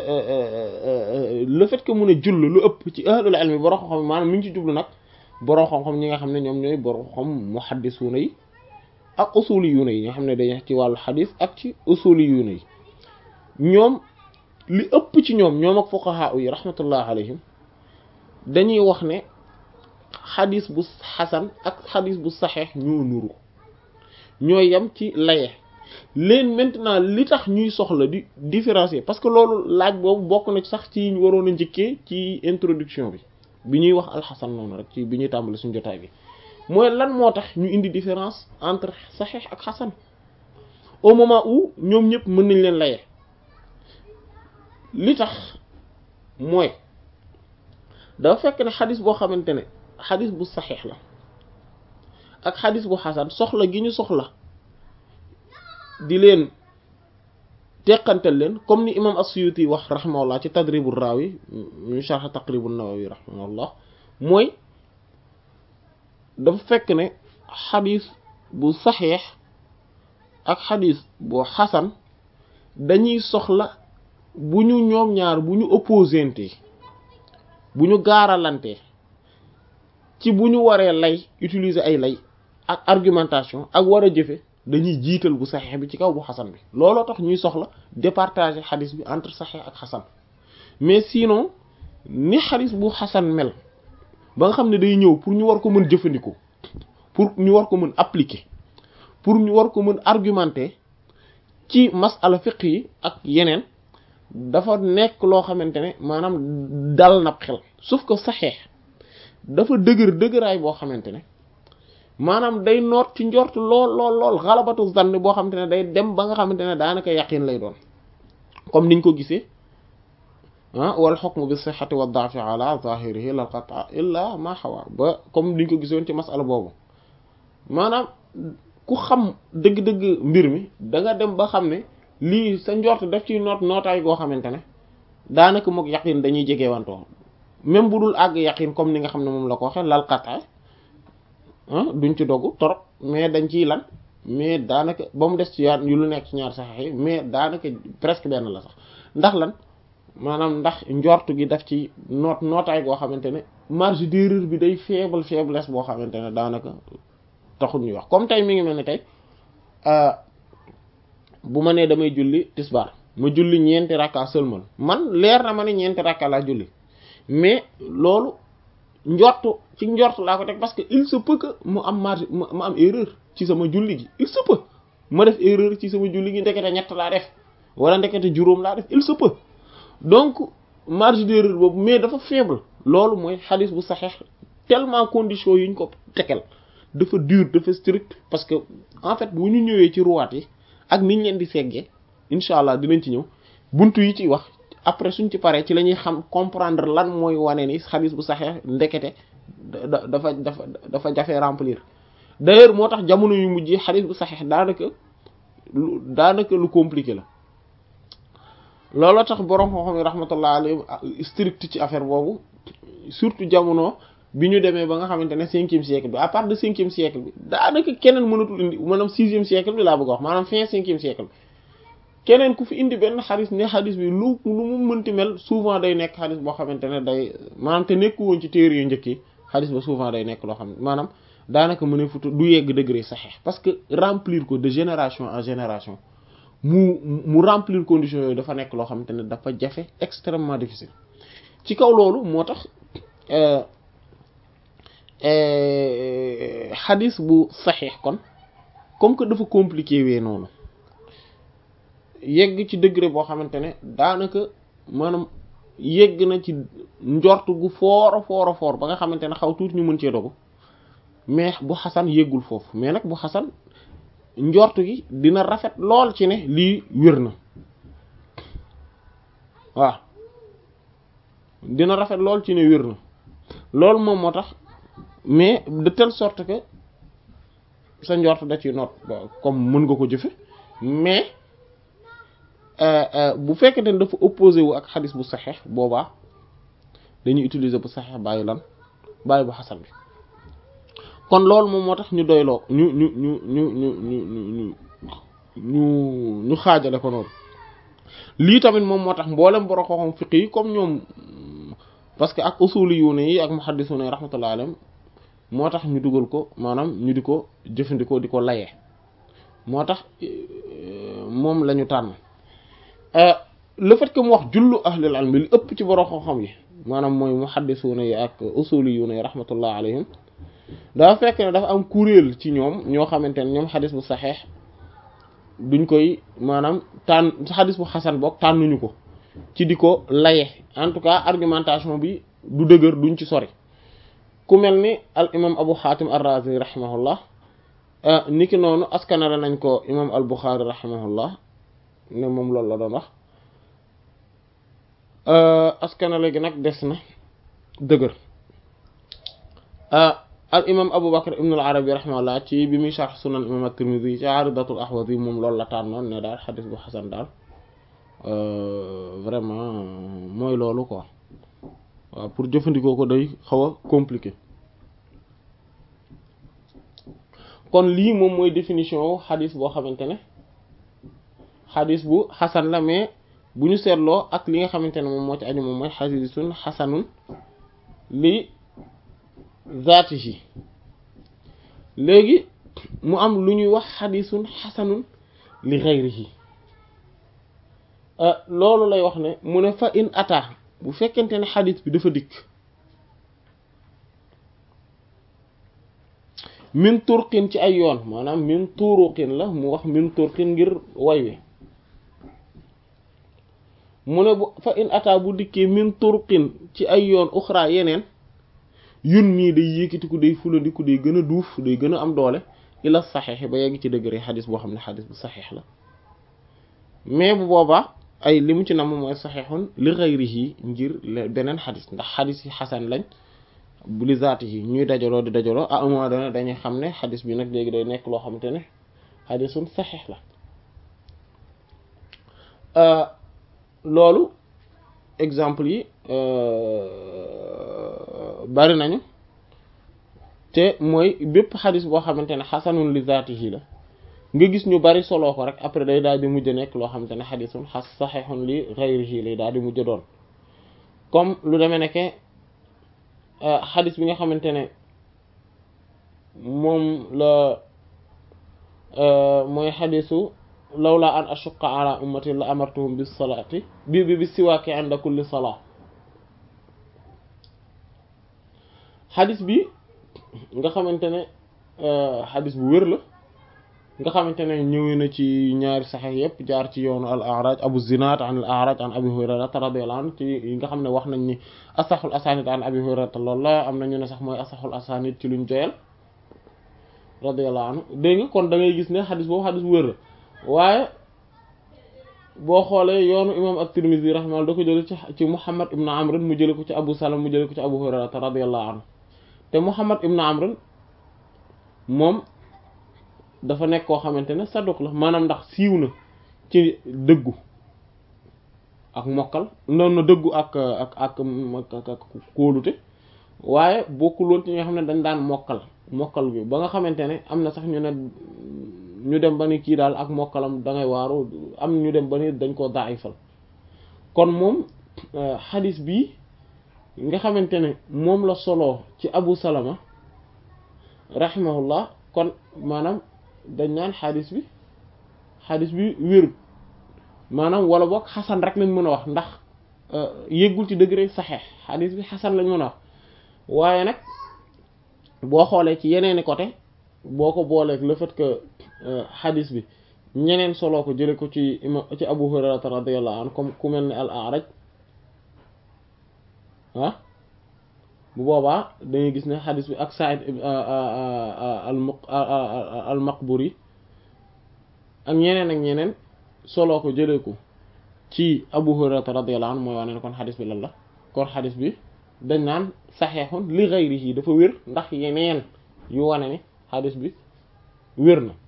le fait que mun a jull lu ëpp ci ahlul ilmi boroom xam-xam maanaam mi ngi ci jublu nag boroom xam-xam ñi nga xam ne ñoom ñooy boroom xam muhaddisuuna yi ak usuli yuuna yi nga xam ne dañuy ci wàllu xadis ak ci usuli yuuna yi ñoom li ëpp ci ñoom ñoom ak fuqaha yi rahmatullah alayhim dañuy wax ne xadis bu xasan ak xadis bu saxeex ñoo nuru ñoo yem ci laye leen maintenant li tax ñuy soxla di différencier parce que loolu laaj boobu bokk na sax ci ñu waroon a njëkkee ci introduction bi bi ñuy wax alxasan noonu rek ci bi ñuy tàmbali suñu jotaay bi mooy lan moo tax ñu indi différence entre saxiix ak xasan au moment où ñoom ñëpp mën nañ leen laye li tax mooy dafa fekk ne xadis boo xamante ne xadis bu saxiix la ak xadis bu xasan soxla gi ñu soxla di leen teqantal leen comme ni imam as-Suyuti wax rahimahullah ci tadribur rawi ñu sharh taqribun nawawi rahimahullah mooy dafa fekk ne xadis bu saxiix ak xadis bu xasan dañuy soxla bu ñu ñoom ñaar bu ñu opposante bu ñu gaaralante ci bu ñu waree lay utiliser ay lay ak argumentation ak war a jëfe dañuy jiital bu saxiix bi ci kaw bu xasan bi looloo tax ñuy soxla départager xadis bi entre saxiix ak xasan mais sinon ni xadis bu xasan mel ba nga xam ne day ñëw pour ñu war ko mën jëfandikoo pour ñu war ko mën appliquer pour ñu war ko mën argumenter ci masala fiqh yi ak yeneen dafa nekk loo xamante ne maanaam dal na xel sauf que saxeex dafa dëgër dëgëraay boo xamante ne maanaam day noot ci njort lool lool lool xalabatu zann boo xamante ne day dem ba nga xamante ne daanaka yaqin lay doon comme niñ ko gisee ah wal hukmu bi sihhati wa da'fi ala zahirihi lal qat'a illa ma hawa ba comme niñ ko gisoon ci masala boobu maanaam ku xam dëgg-dëgg mbir mi da nga dem ba xam ne lii sa njort daf ciy noot nootaay goo xamante ne daanaka mook yaqin dañuy jege wantoo même bu dul àgg yaqin comme ni nga xam ne moom la ko waxee lal qat'a duñ ci dogg torop mais dañ ciy lan mais daanaka ba mu des ci yaar yu lu nekk ci ñaar saxex yi mais daanaka presque benn la sax ndax lan maanaam ndax njort gi daf ci noot nootaay goo xamante ne marge d'erreur bi day faible faiblesse boo xamante ne daanaka taxul ñuy wax comme tey mi ngi mel ni tey bu ma nee damay julli tisbaar ma julli ñeenti rakka seulement man leer na ma ne ñeenti rakka laa julli mais loolu njortu ci njortu laa ko teg parce que il se peut que mu am marge ma am erreur ci sama julli gi il se peut ma def erreur ci sama julli gi ndekete ñett laa def wala ndekete juróom laa def il se peut donc marge d'erreur boobu mais dafa faible loolu mooy xadis bu saxeex tellement condition yuñ ko tekel dafa dur dafa strict parce que en fait bu ñu ñëwee ci ruwaat yi ak niñ leen di seggee incha allah dinañ ci ñëw buntu yi ciy wax après suñ ci paree ci la ñuy xam comprendre lan mooy wane ni xadis bu saxeex ndekete da dafa dafa dafa jafe remplir d'ailleurs moo tax jamono yu mujj xadis bu saxeex daanaka lu daanaka lu compliqué la looloo tax borom xam-xam yi rahmatullah alayhi strict ci affaire boobu surtout jamono bi ñu demee ba nga xamante ne cinquième siècle bi à part de cinquième siècle bi daanaka keneen mënatul indi maanaam sixième siècle bi laa bëgg a wax maanaam fin cinquième siècle bi keneen ku fi indi benn xadis ne xadis bi lu lu mu mënti mel souvent day nekk xadis boo xamante ne day maanaam te nekku woon ci téere yu njëkk yi xadis ba souvent day nekk loo xam ne maanaam daanaka mën a futu du yegg degré saxeex parce que remplir ko de génération en génération mu mu remplir conditions yooyu dafa nekk loo xamante ne dafa jafe extrêmement difficile ci kaw loolu moo tax xadis bu saxiix kon comme que dafa compliqué wee noonu yegg ci degré boo xamante ne daanaka maanaam yegg na ci njort gu foora foora foor ba nga xamante ne xaw tuuti ñu mën cee dogu mais bu xasan yeggul foofu mais nag bu xasan njort gi dina rafet lool ci ne lii wér na waaw dina rafet lool ci ne wér na loolu moom moo tax mais de telle sorte que sa njort da ci noot comme mën nga ko jëfe mais bu fekkente ne dafa opposé wu ak xadis bu saxeex boobaa dañuy utiliser bu saxeex bàyyi lan bàyyi bu xasan bi kon loolu moom moo tax ñu doyloo ñu ñu ñu ñu ñu ñu ñu ñu ñu xaajale ko noonu lii tamit moom moo tax mboolem borom xam-xam fiq yi comme ñoom parce que ak usuli yu ne yi ak muhaddisuna yi rahmatullah alayhim moo tax ñu dugal ko maanaam ñu di ko jëfandikoo di ko layee moo tax moom la ñu tànn le fait que mu wax jullu ahlul ilmi li ëpp ci borom xam-xam yi maanaam mooy muhaddisuna yi ak usuli yu ne yi rahmatullah alayhim dafa fekk ne dafa am kuréel ci ñoom ñoo xamante ne ñoom xadis bu saxeex duñ koy maanaam tànn xadis bu xasan boog tànnuñu ko ci di ko laye en tout cas argumentation bi du dëgër duñ ci sori ku mel ni al imam abu xaatim ar-razi rahimahullah niki noonu askanale nañ ko imam al buxaari rahimahullah ne moom loolu la doon wax askanale gi nag des na dëgër al imam Abu Bakr ibn al Arabi rahimahullah ci bi muy sharh sunan imam at-Tirmidhi ci Aridatul Ahwazi moom loolu la tànnoon ne daal xadis bu xasan daal vraiment mooy loolu quoi waaw pour jëfandikoo ko day xaw a compliqué kon lii moom mooy définition wu xadis boo xamante ne xadis bu xasan la mais bu ñu seetloo ak li nga xamante ne moom moo ci aju moom mooy xadisun xasanun li zaatihi léegi mu am lu ñuy wax xadisun xasanun li xayrihi loolu lay wax ne mu ne fa in ata bu fekkente ne xadis bi dafa dikk min turqin ci ay yoon maanaam min turuqin la mu wax min turqin ngir way wi mu ne bu fa in ata bu dikkee min turqin ci ay yoon uxra yeneen yun mii day yékkatiku day fulandiku day gën a duuf day gën a am doole ila saxeex ba yegg ci degré xadis boo xam ne xadis bu saxeex la mais bu boobaa ay li mu ci nam mooy saxeexun li xayrihi ngir beneen xadis ndax xadis yi xasan lañ bu li zaati yi ñuy dajaloo di dajaloo à un moment donné dañuy xam ne xadis bi nag léegi day nekk loo xamante ne xadisun saxeex la loolu exemple yi bari nañu te mooy bépp xadis boo xamante ne xasanun li zaatihi la nga gis ñu bari soloo ko rek après day daal di mujj nekk loo xamante ne xadisun xas saxixun li xayrihi lay daal di mujj doon comme lu demee nekke xadis bi nga xamante ne moom la mooy xadisu lawla an ashuqa ala ummati la amartuhum bis salaati bi bi bi siwaaki inda kulli salaa xadis bi nga xamante ne xadis bu wér la nga xamante ne ñëwee na ci ñaari saxex yépp jaar ci yoonu al araj abu zinad an al araj an abi hurayrata radiyallahu anhu ci yi nga xam ne wax nañ ni asaxul asanid an abi hurayrata loolu la am na ñu ne sax mooy asaxul asanid ci luñ joyal radiyallahu anhu dégg nga kon da ngay gis ne xadis boobu xadis bu wér la waaye boo xoolee yoonu imam at-Tirmidhi rahimahullah da ko jële ci ci Muhammad ibn Amr mu jële ko ci Abu Salama mu jële ko ci Abu Hurayrata radiyallahu anhu te Muhammad ibn Amr moom dafa nekk koo xamante ne saduq la maanaam ndax siiw na ci dëggu ak mokkal noonu na dëggu ak ak ak ak kóolute waaye bokkul woon ci ñi nga xam ne dañ daan mokkal mokkal bi ba nga xamante ne am na sax ñu ne ñu dem ba ni kii daal ak mokkalam da ngay waaru am ñu dem ba ni dañ koo daayifal kon moom xadis bi nga xamante ne moom la soloo ci Abu Salama rahimahullah kon maanaam dañ naan xadis bi xadis bi wérut maanaam wala boog xasan rek lañ mën a wax ndax yëggul ci degré saxeex xadis bi xasan lañ mën a wax waaye nag boo xoolee ci yeneeni côté boo ko booleeg le fait que xadis bi ñeneen soloo ko jële ko ci ima ci Abu Hurayrata radiyallahu anhu comme ku mel ne al A'raj ah bu boobaa dangay gis ne xadis bi ak Sa'id al Maqburi ak ñeneen ak ñeneen soloo ko jëlee ko ci Abu Hurayrata radiyallahu anhu mooy wane ne kon xadis bi lan la kon xadis bi dañ naan saxeexun li ghayrihi dafa wér ndax yeneen yu wane ne xadis bi wér na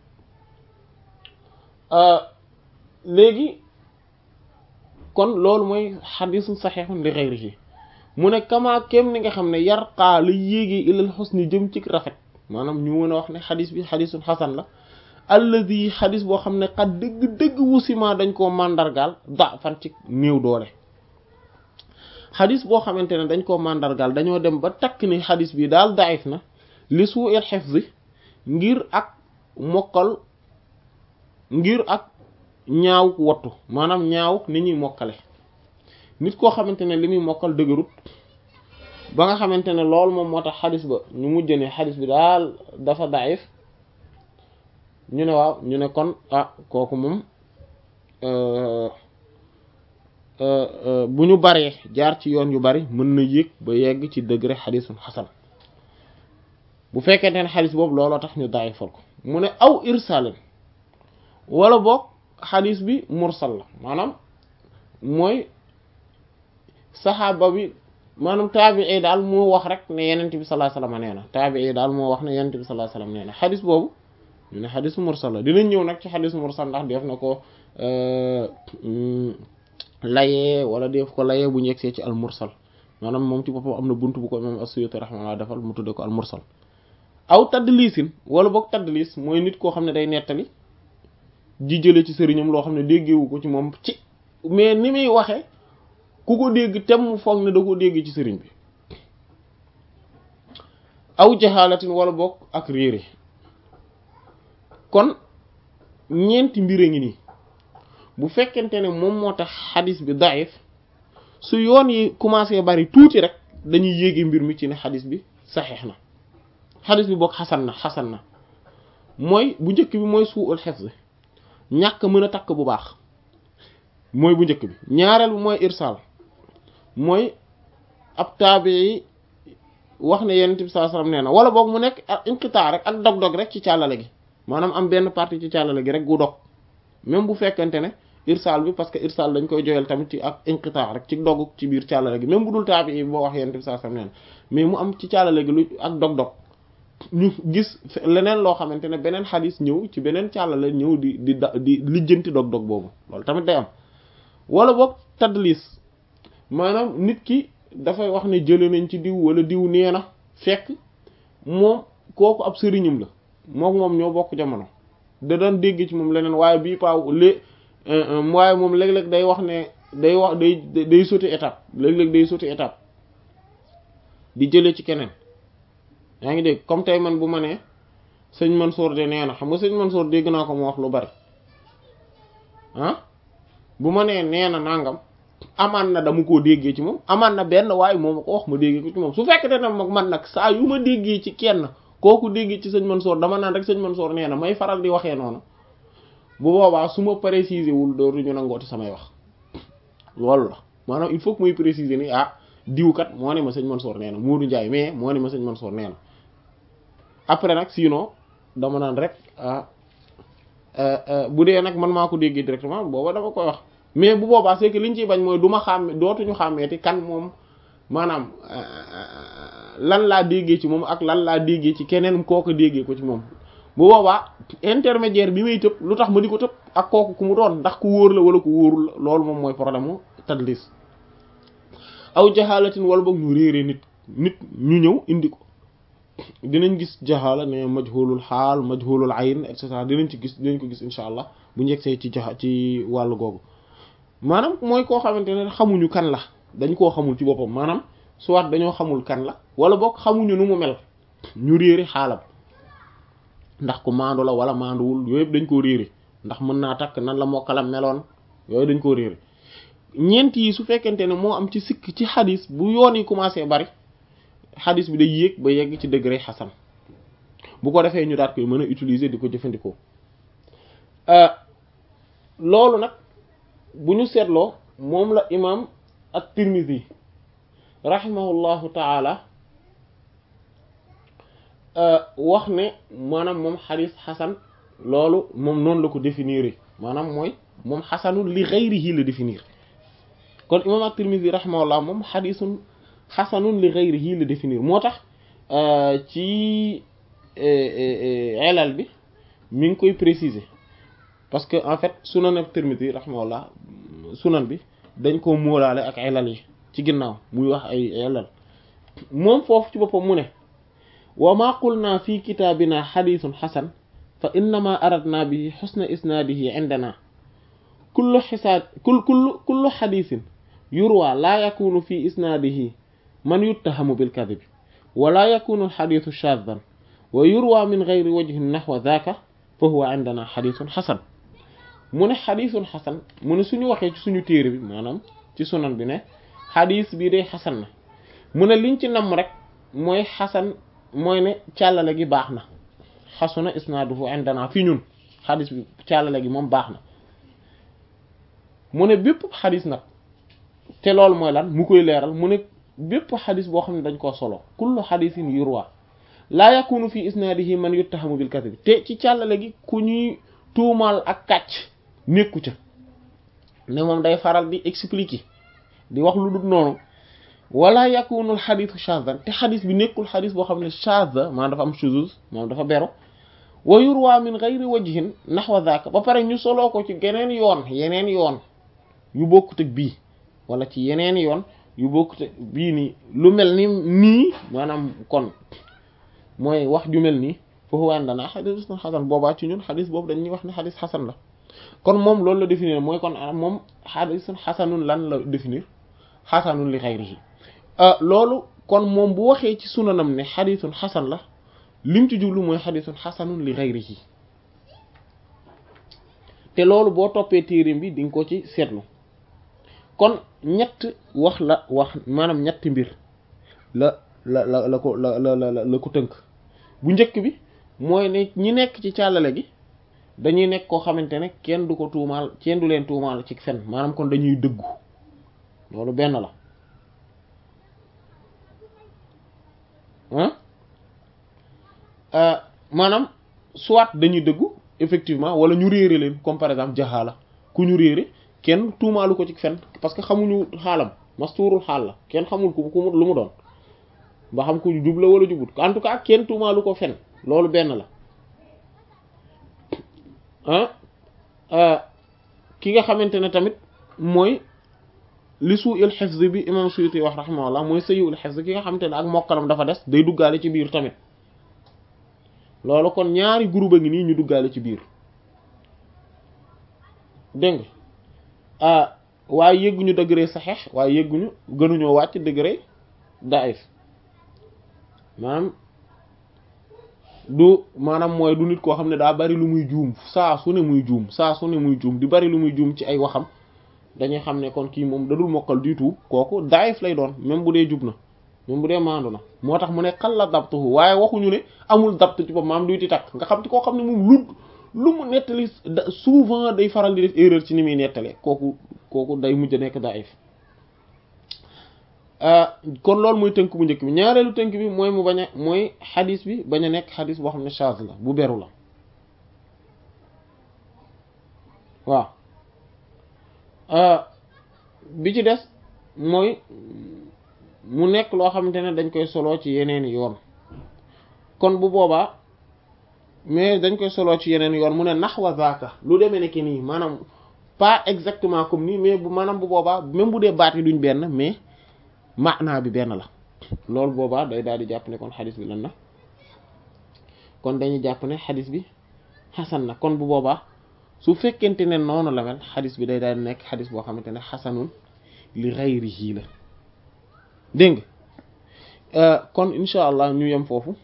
léegi kon loolu mooy xadisun saxeexun li ghayrihi mu ne kama kem ni nga xam ne yarqaa la yéegee ilal xusni jëm ci rafet maanaam ñu mën a wax ne xadis bi xadisun xasan la alladi xadis boo xam ne xat dëgg-dëgg wusima dañ koo màndargaal da fan ci néew doole xadis boo xamante ne dañ koo màndargaal dañoo dem ba takk ni xadis bi daal daif na li suu il xifzi ngir ak mokkal ngir ak ñaaw wattu maanaam ñaaw ni ñuy mokkale nit koo xamante ne li muy mokkal dëgërut ba nga xamante ne loolu moom moo tax xadis ba ñu mujj ne xadis bi daal dafa daif ñu ne waaw ñu ne kon ah kooku moom bu ñu baree jaar ci yoon yu bari mën na yéeg ba yegg ci degré xadisun xasan bu fekkente ne xadis boobu looloo tax ñu daayifal ko mu ne aw irsalin wala boog xadis bi mursal la maanaam mooy saxaaba bi maanaam taabii daal moo wax rek ne yenent bi sallallahu alayhi wasallam nee na taabii daal moo wax ne yenent bi sallallahu alayhi wasallam nee na xadis boobu ñu ne xadis mursal la dinañ ñëw nag ci xadis mursal ndax def na ko layee wala def ko layee bu ñu yegsee ci al mursal maanaam moom ci boppam am na bunt bu ko imam as-Suyuti rahimahullah defal mu tudde ko al mursal aw taddlisin wala boog taddlis mooy nit koo xam ne day nettali ji jële ci sëriñam loo xam ne déggewu ko ci moom ci mais ni muy waxe ku ko dégg tem mu foog ne da ko dégg ci sëriñ bi aw jaxaalatin wala boog ak réere kon ñeenti mbir a ngi nii bu fekkente ne moom moo tax xadis bi daif su yoon yi commencé bari tuuti rek dañuy yéege mbir mi ci ne xadis bi saxeex na xadis bi boog xasan na xasan na mooy bu njëkk bi mooy suul hifz ñàkk mën a takk bu baax mooy bu njëkk bi ñaareel bi mooy irsal mooy ab taabii wax ne yonent bi sallallahu alayhi wasallam nee na wala boog mu nekk ak inqitaa rek ak dog-dog rek ci càllale gi maanaam am benn partie ci càllale gi rek gu dog même bu fekkente ne irsal bi parce que irsal dañ koy joyal tamit ci ak inqitaa rek ci dog ci biir càllale gi même bu dul taabii boo wax yonent bi sallallahu alayhi wasallam nee na mais mu am ci càllale gi lu ak dog-dog ñu gis leneen loo xamante ne beneen xadis ñëw ci beneen càllale ñëw di di da di lijjanti dog-dog boobu loolu tamit day am wala boog tadlis maanaam nit ki dafay wax ne jële nañ ci diw wala diw nee na fekk moom kooku ab sëriñam la moom moom ñoo bokk jamono da daan dégg ci moom leneen waaye bii paaw lé waaye moom léeg-léeg day wax ne day wax day day sauter étape léeg-léeg day sauter étape di jëlee ci keneen yaa ngi dégg comme tey man bu ma nee sëñ Mansour de nee na xam nga sëñ Mansour dégg naa ko mu wax lu bari ah bu ma nee nee na nangam amaan na dama koo déggee ci moom amaan na benn waaye moo ma ko wax ma déggee ko ci moom su fekkete ne mag man nag saa yu ma déggee ci kenn kooku déggee ci sëñ Mansour dama naan rek sëñ Mansour nee na may faral di waxee noonu bu boobaa su ma préciser wul dootuñu nangooti samay wax loolu la maanaam il faut que muy préciser ni ah diwkat moo ne ma sëñ Mansour nee na Modou Ndiaye mais moo ne ma sëñ Mansour nee na après nag sinon dama naan rek ah bu dee nag man maa ko déggee directement booba dama koy wax mais bu boobaa c'est que liñ ciy bañ mooy du ma xàmme dootuñu xàmmeeti kan moom maanaam lan laa déggee ci moom ak lan laa déggee ci keneen kooku déggee ko ci moom bu boobaa intermédiaire bi may tëb lu tax ma di ko tëb ak kooku ku mu doon ndax ku wóor la wala ku wóorul loolu moom mooy problème mu tadlis aw jaxaalatin wala boog ñu réere nit nit ñu ñëw indi ko dinañ gis jaxaala ne majhulul xaal majhulul ayn et cetera dinañ ci gis dinañ ko gis incha allah bu njëgsee ci jaxa ci wàllu googu maanaam mooy koo xamante ne xamuñu kan la dañ koo xamul ci boppam maanaam soit dañoo xamul kan la wala boog xamuñu nu mu mel ñu réere xaalam ndax ku maandu la wala maanduwul yooyu yëpp dañ koo réere ndax mën naa takk nan la mokkalam meloon yooyu dañ koo réere ñeent yi su fekkente ne moo am ci sikk ci xadis bu yoon yi commencé bari xadis bi day yéeg ba yegg ci degré xasan bu ko defee ñu daat koy mën a utiliser di ko jëfandikoo loolu nag bu ñu seetloo moom la imam at-Tirmidhi rahimahullahu taala wax ne maanaam moom xadis xasan loolu moom noonu la ko définir maanaam mooy moom xasanul li ghayrihi la définir kon imam at-Tirmidhi rahimahullah moom xadisun xasanun li ghayrihi la définir moo tax ci elal bi mi ngi koy préciser parce que en fait sunan at-Tirmidhi rahimahullah sunan bi dañ ko móolaale ak elal yi ci ginnaaw muy wax ay elal moom foofu ci boppam mu ne wa ma qulna fi kitaabina xadisun xasan fa innama aradna bihi xusna isnaadihi indana kullu xisaad kul kullu kullu xadisin yurwa laa yakunu fi isnaadihi man yuttahamu bilkadib wala yakunu alxadisu shaadan wa yurwa min gayri wajhin naxwa daaka fa huwa indana xadisun xasan mu ne xadisun xasan mu ne suñu waxee ci suñu téere bi maanaam ci sunan bi ne xadis bii day xasan na mu ne liñ ci namm rek mooy xasan mooy ne càllale gi baax na xasuna isnaaduhu indana fi ñun xadis bi càllale gi moom baax na mu ne bépp xadis nag te loolu mooy lan mu koy leeral mu ne bépp xadis boo xam ne dañ koo solo kullu xadisin yurwa laa yakunu fi isnaadihi man yuttahamu bil kadhib te ci càllale gi ku ñuy tuumaal ak kàcc nekku ca ne moom day faral di expliquer di wax lu dul noonu wala yakunul xadisu shazan te xadis bi nekkul xadis boo xam ne shaza maanaam dafa am shuzuz maanaam dafa beru wa yurwa min ghayri wajhin nahwa dhaka ba pare ñu soloo ko ci geneen yoon yeneen yoon yu bokkut ak bii wala ci yeneen yoon yu bokkut ak bii nii lu mel ni nii maanaam kon mooy wax ju mel nii foofu waan danaa xadis xasan boobaa ci ñun xadis boobu dañuy wax ne xadis xasan la kon moom loolu la définir mooy kon moom xadisun xasanun lan la définir xasanun li xayrihi loolu kon moom bu waxee ci sunanam ne xadisun xasan la lim ci jublu mooy xadisun xasanun li xayrihi te loolu boo toppee téerim bi di nga ko ci seetlu kon ñett wax la wax maanaam ñetti mbir la la la la ko la la la la ko tënk bu njëkk bi mooy ne ñi nekk ci càllale gi dañuy nekk koo xamante ne kenn du ko tuumaal kenn du leen tuumaal ci fen maanaam kon dañuy dëggu loolu benn la ah maanaam soit dañuy dëggu effectivement wala ñu réere leen comme par exemple jaxaala ku ñu réere kenn tuumaalu ko ci fen parce que xamuñu xaalam mastuurul xaal la kenn xamul ku ku lu mu doon ba xam ku jub la wala jubut en tout cas kenn tuumaalu ko fen loolu benn la ah ki nga xamante ne tamit mooy li suu il xifz bi imam Suyuti wax rahimahullah mooy sayu il xifz ki nga xamante ne ak mokkalam dafa des day duggaale ci biir tamit loolu kon ñaari groupe a ngi nii ñu duggaale ci biir dégg nga ah waaye yëgguñu degré saxeex waaye yëgguñu gënuñoo wàcc degré daif maanaam du maanaam mooy du nit koo xam ne daa bari lu muy juum saa su ne muy juum saa su ne muy juum di bari lu muy juum ci ay waxam dañuy xam ne kon kii moom dadul mokkal du tout kooku daif lay doon même bu dee jub na même bu dee maandu na moo tax mu ne xal la dabtuhu waaye waxuñu ne amul dabt ci bopp maam duyti takk nga xam ci koo xam ne moom lu lu mu nettali souvent day faral di def erreur ci ni muy nettalee kooku kooku day mujj nekk daif kon loolu mooy tënk bu njëkk bi ñaareelu tënk bi mooy mu bañ a mooy xadis bi bañ a nekk xadis boo xam ne chaz la bu beru la waaw bi ci des mooy mu nekk loo xamante ne dañ koy soloo ci yeneen yoon kon bu boobaa mais dañ koy soloo ci yeneen yoon mu ne naxwa zaaka lu demee ne ki nii maanaam pas exactement comme nii mais bu maanaam bu boobaa même bu dee baat yi duñ benn mais maanaa bi benn la loolu boobaa day daal di jàpp ne kon xadis bi lan na kon dañuy jàpp ne xadis bi xasan na kon bu boobaa su fekkente ne noonu la mel xadis bi day daal di nekk xadis boo xamante ne xasanun li ghayrihi la dégg nga kon incha allah ñu yem foofu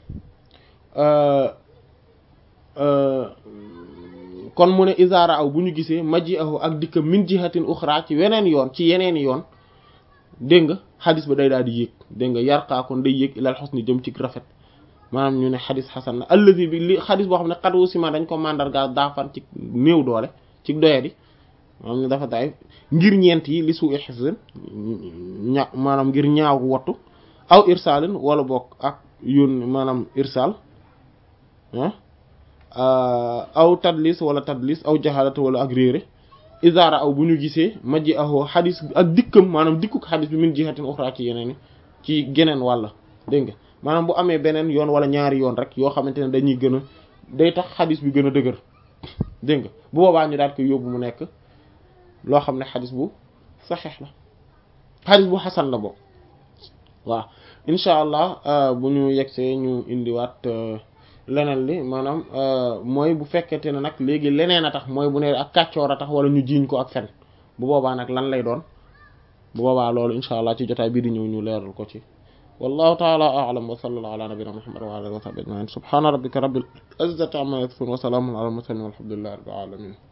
kon mu ne isaara aw bu ñu gisee maji ahu ak dikka min jihatin uxra ci weneen yoon ci yeneen yoon dégg nga xadis ba day daal di yéeg dégg nga yarqaa kon day yéeg ilal xusni jëm ci rafet maanaam ñu ne xadis xasan na allazi bi li xadis boo xam ne xat wu sima dañ ko mandarga daafan ci néew doole ci doyadi maanaam ne dafa daay ngir ñeent yi li suu xifzin ña maanaam ngir ñaaw wattu aw irsalin wala bokk ak yoon maanaam irsal aw tadlis wala tadlis aw jahalata wala ak réere isaara aw bu ñu gisee majji ahoo xadis ak dikkam maanaam dikkuk xadis bi min jihatin uxra ci yeneen ci geneen wàlla dégg nga maanaam bu amee beneen yoon wala ñaari yoon rek yoo xamante ne dañuy gën a day tax xadis bi gën a dëgër dégg nga bu boobaa ñu daal ko yóbbu mu nekk loo xam ne xadis bu saxeex la xadis bu xasan la boobu waaw incha allah bu ñu yegsee ñu indiwaat leneen li maanaam mooy bu fekkente ne nag léegi leneen a tax mooy bu ne ak kàccoor a tax wala ñu jiiñ ko ak fen bu boobaa nag lan lay doon bu boobaa loolu incha allah ci jotaay bii di ñëw ñu leeral ko ci wallahu taala a'lam wa sallallahu ala nabina muhammad wa ala alihi wa sahbihi ajma'in subhana rabbika rabbil izzati amma yasifun wa salamun ala al mursalin walhamdulillahi rabbil alamin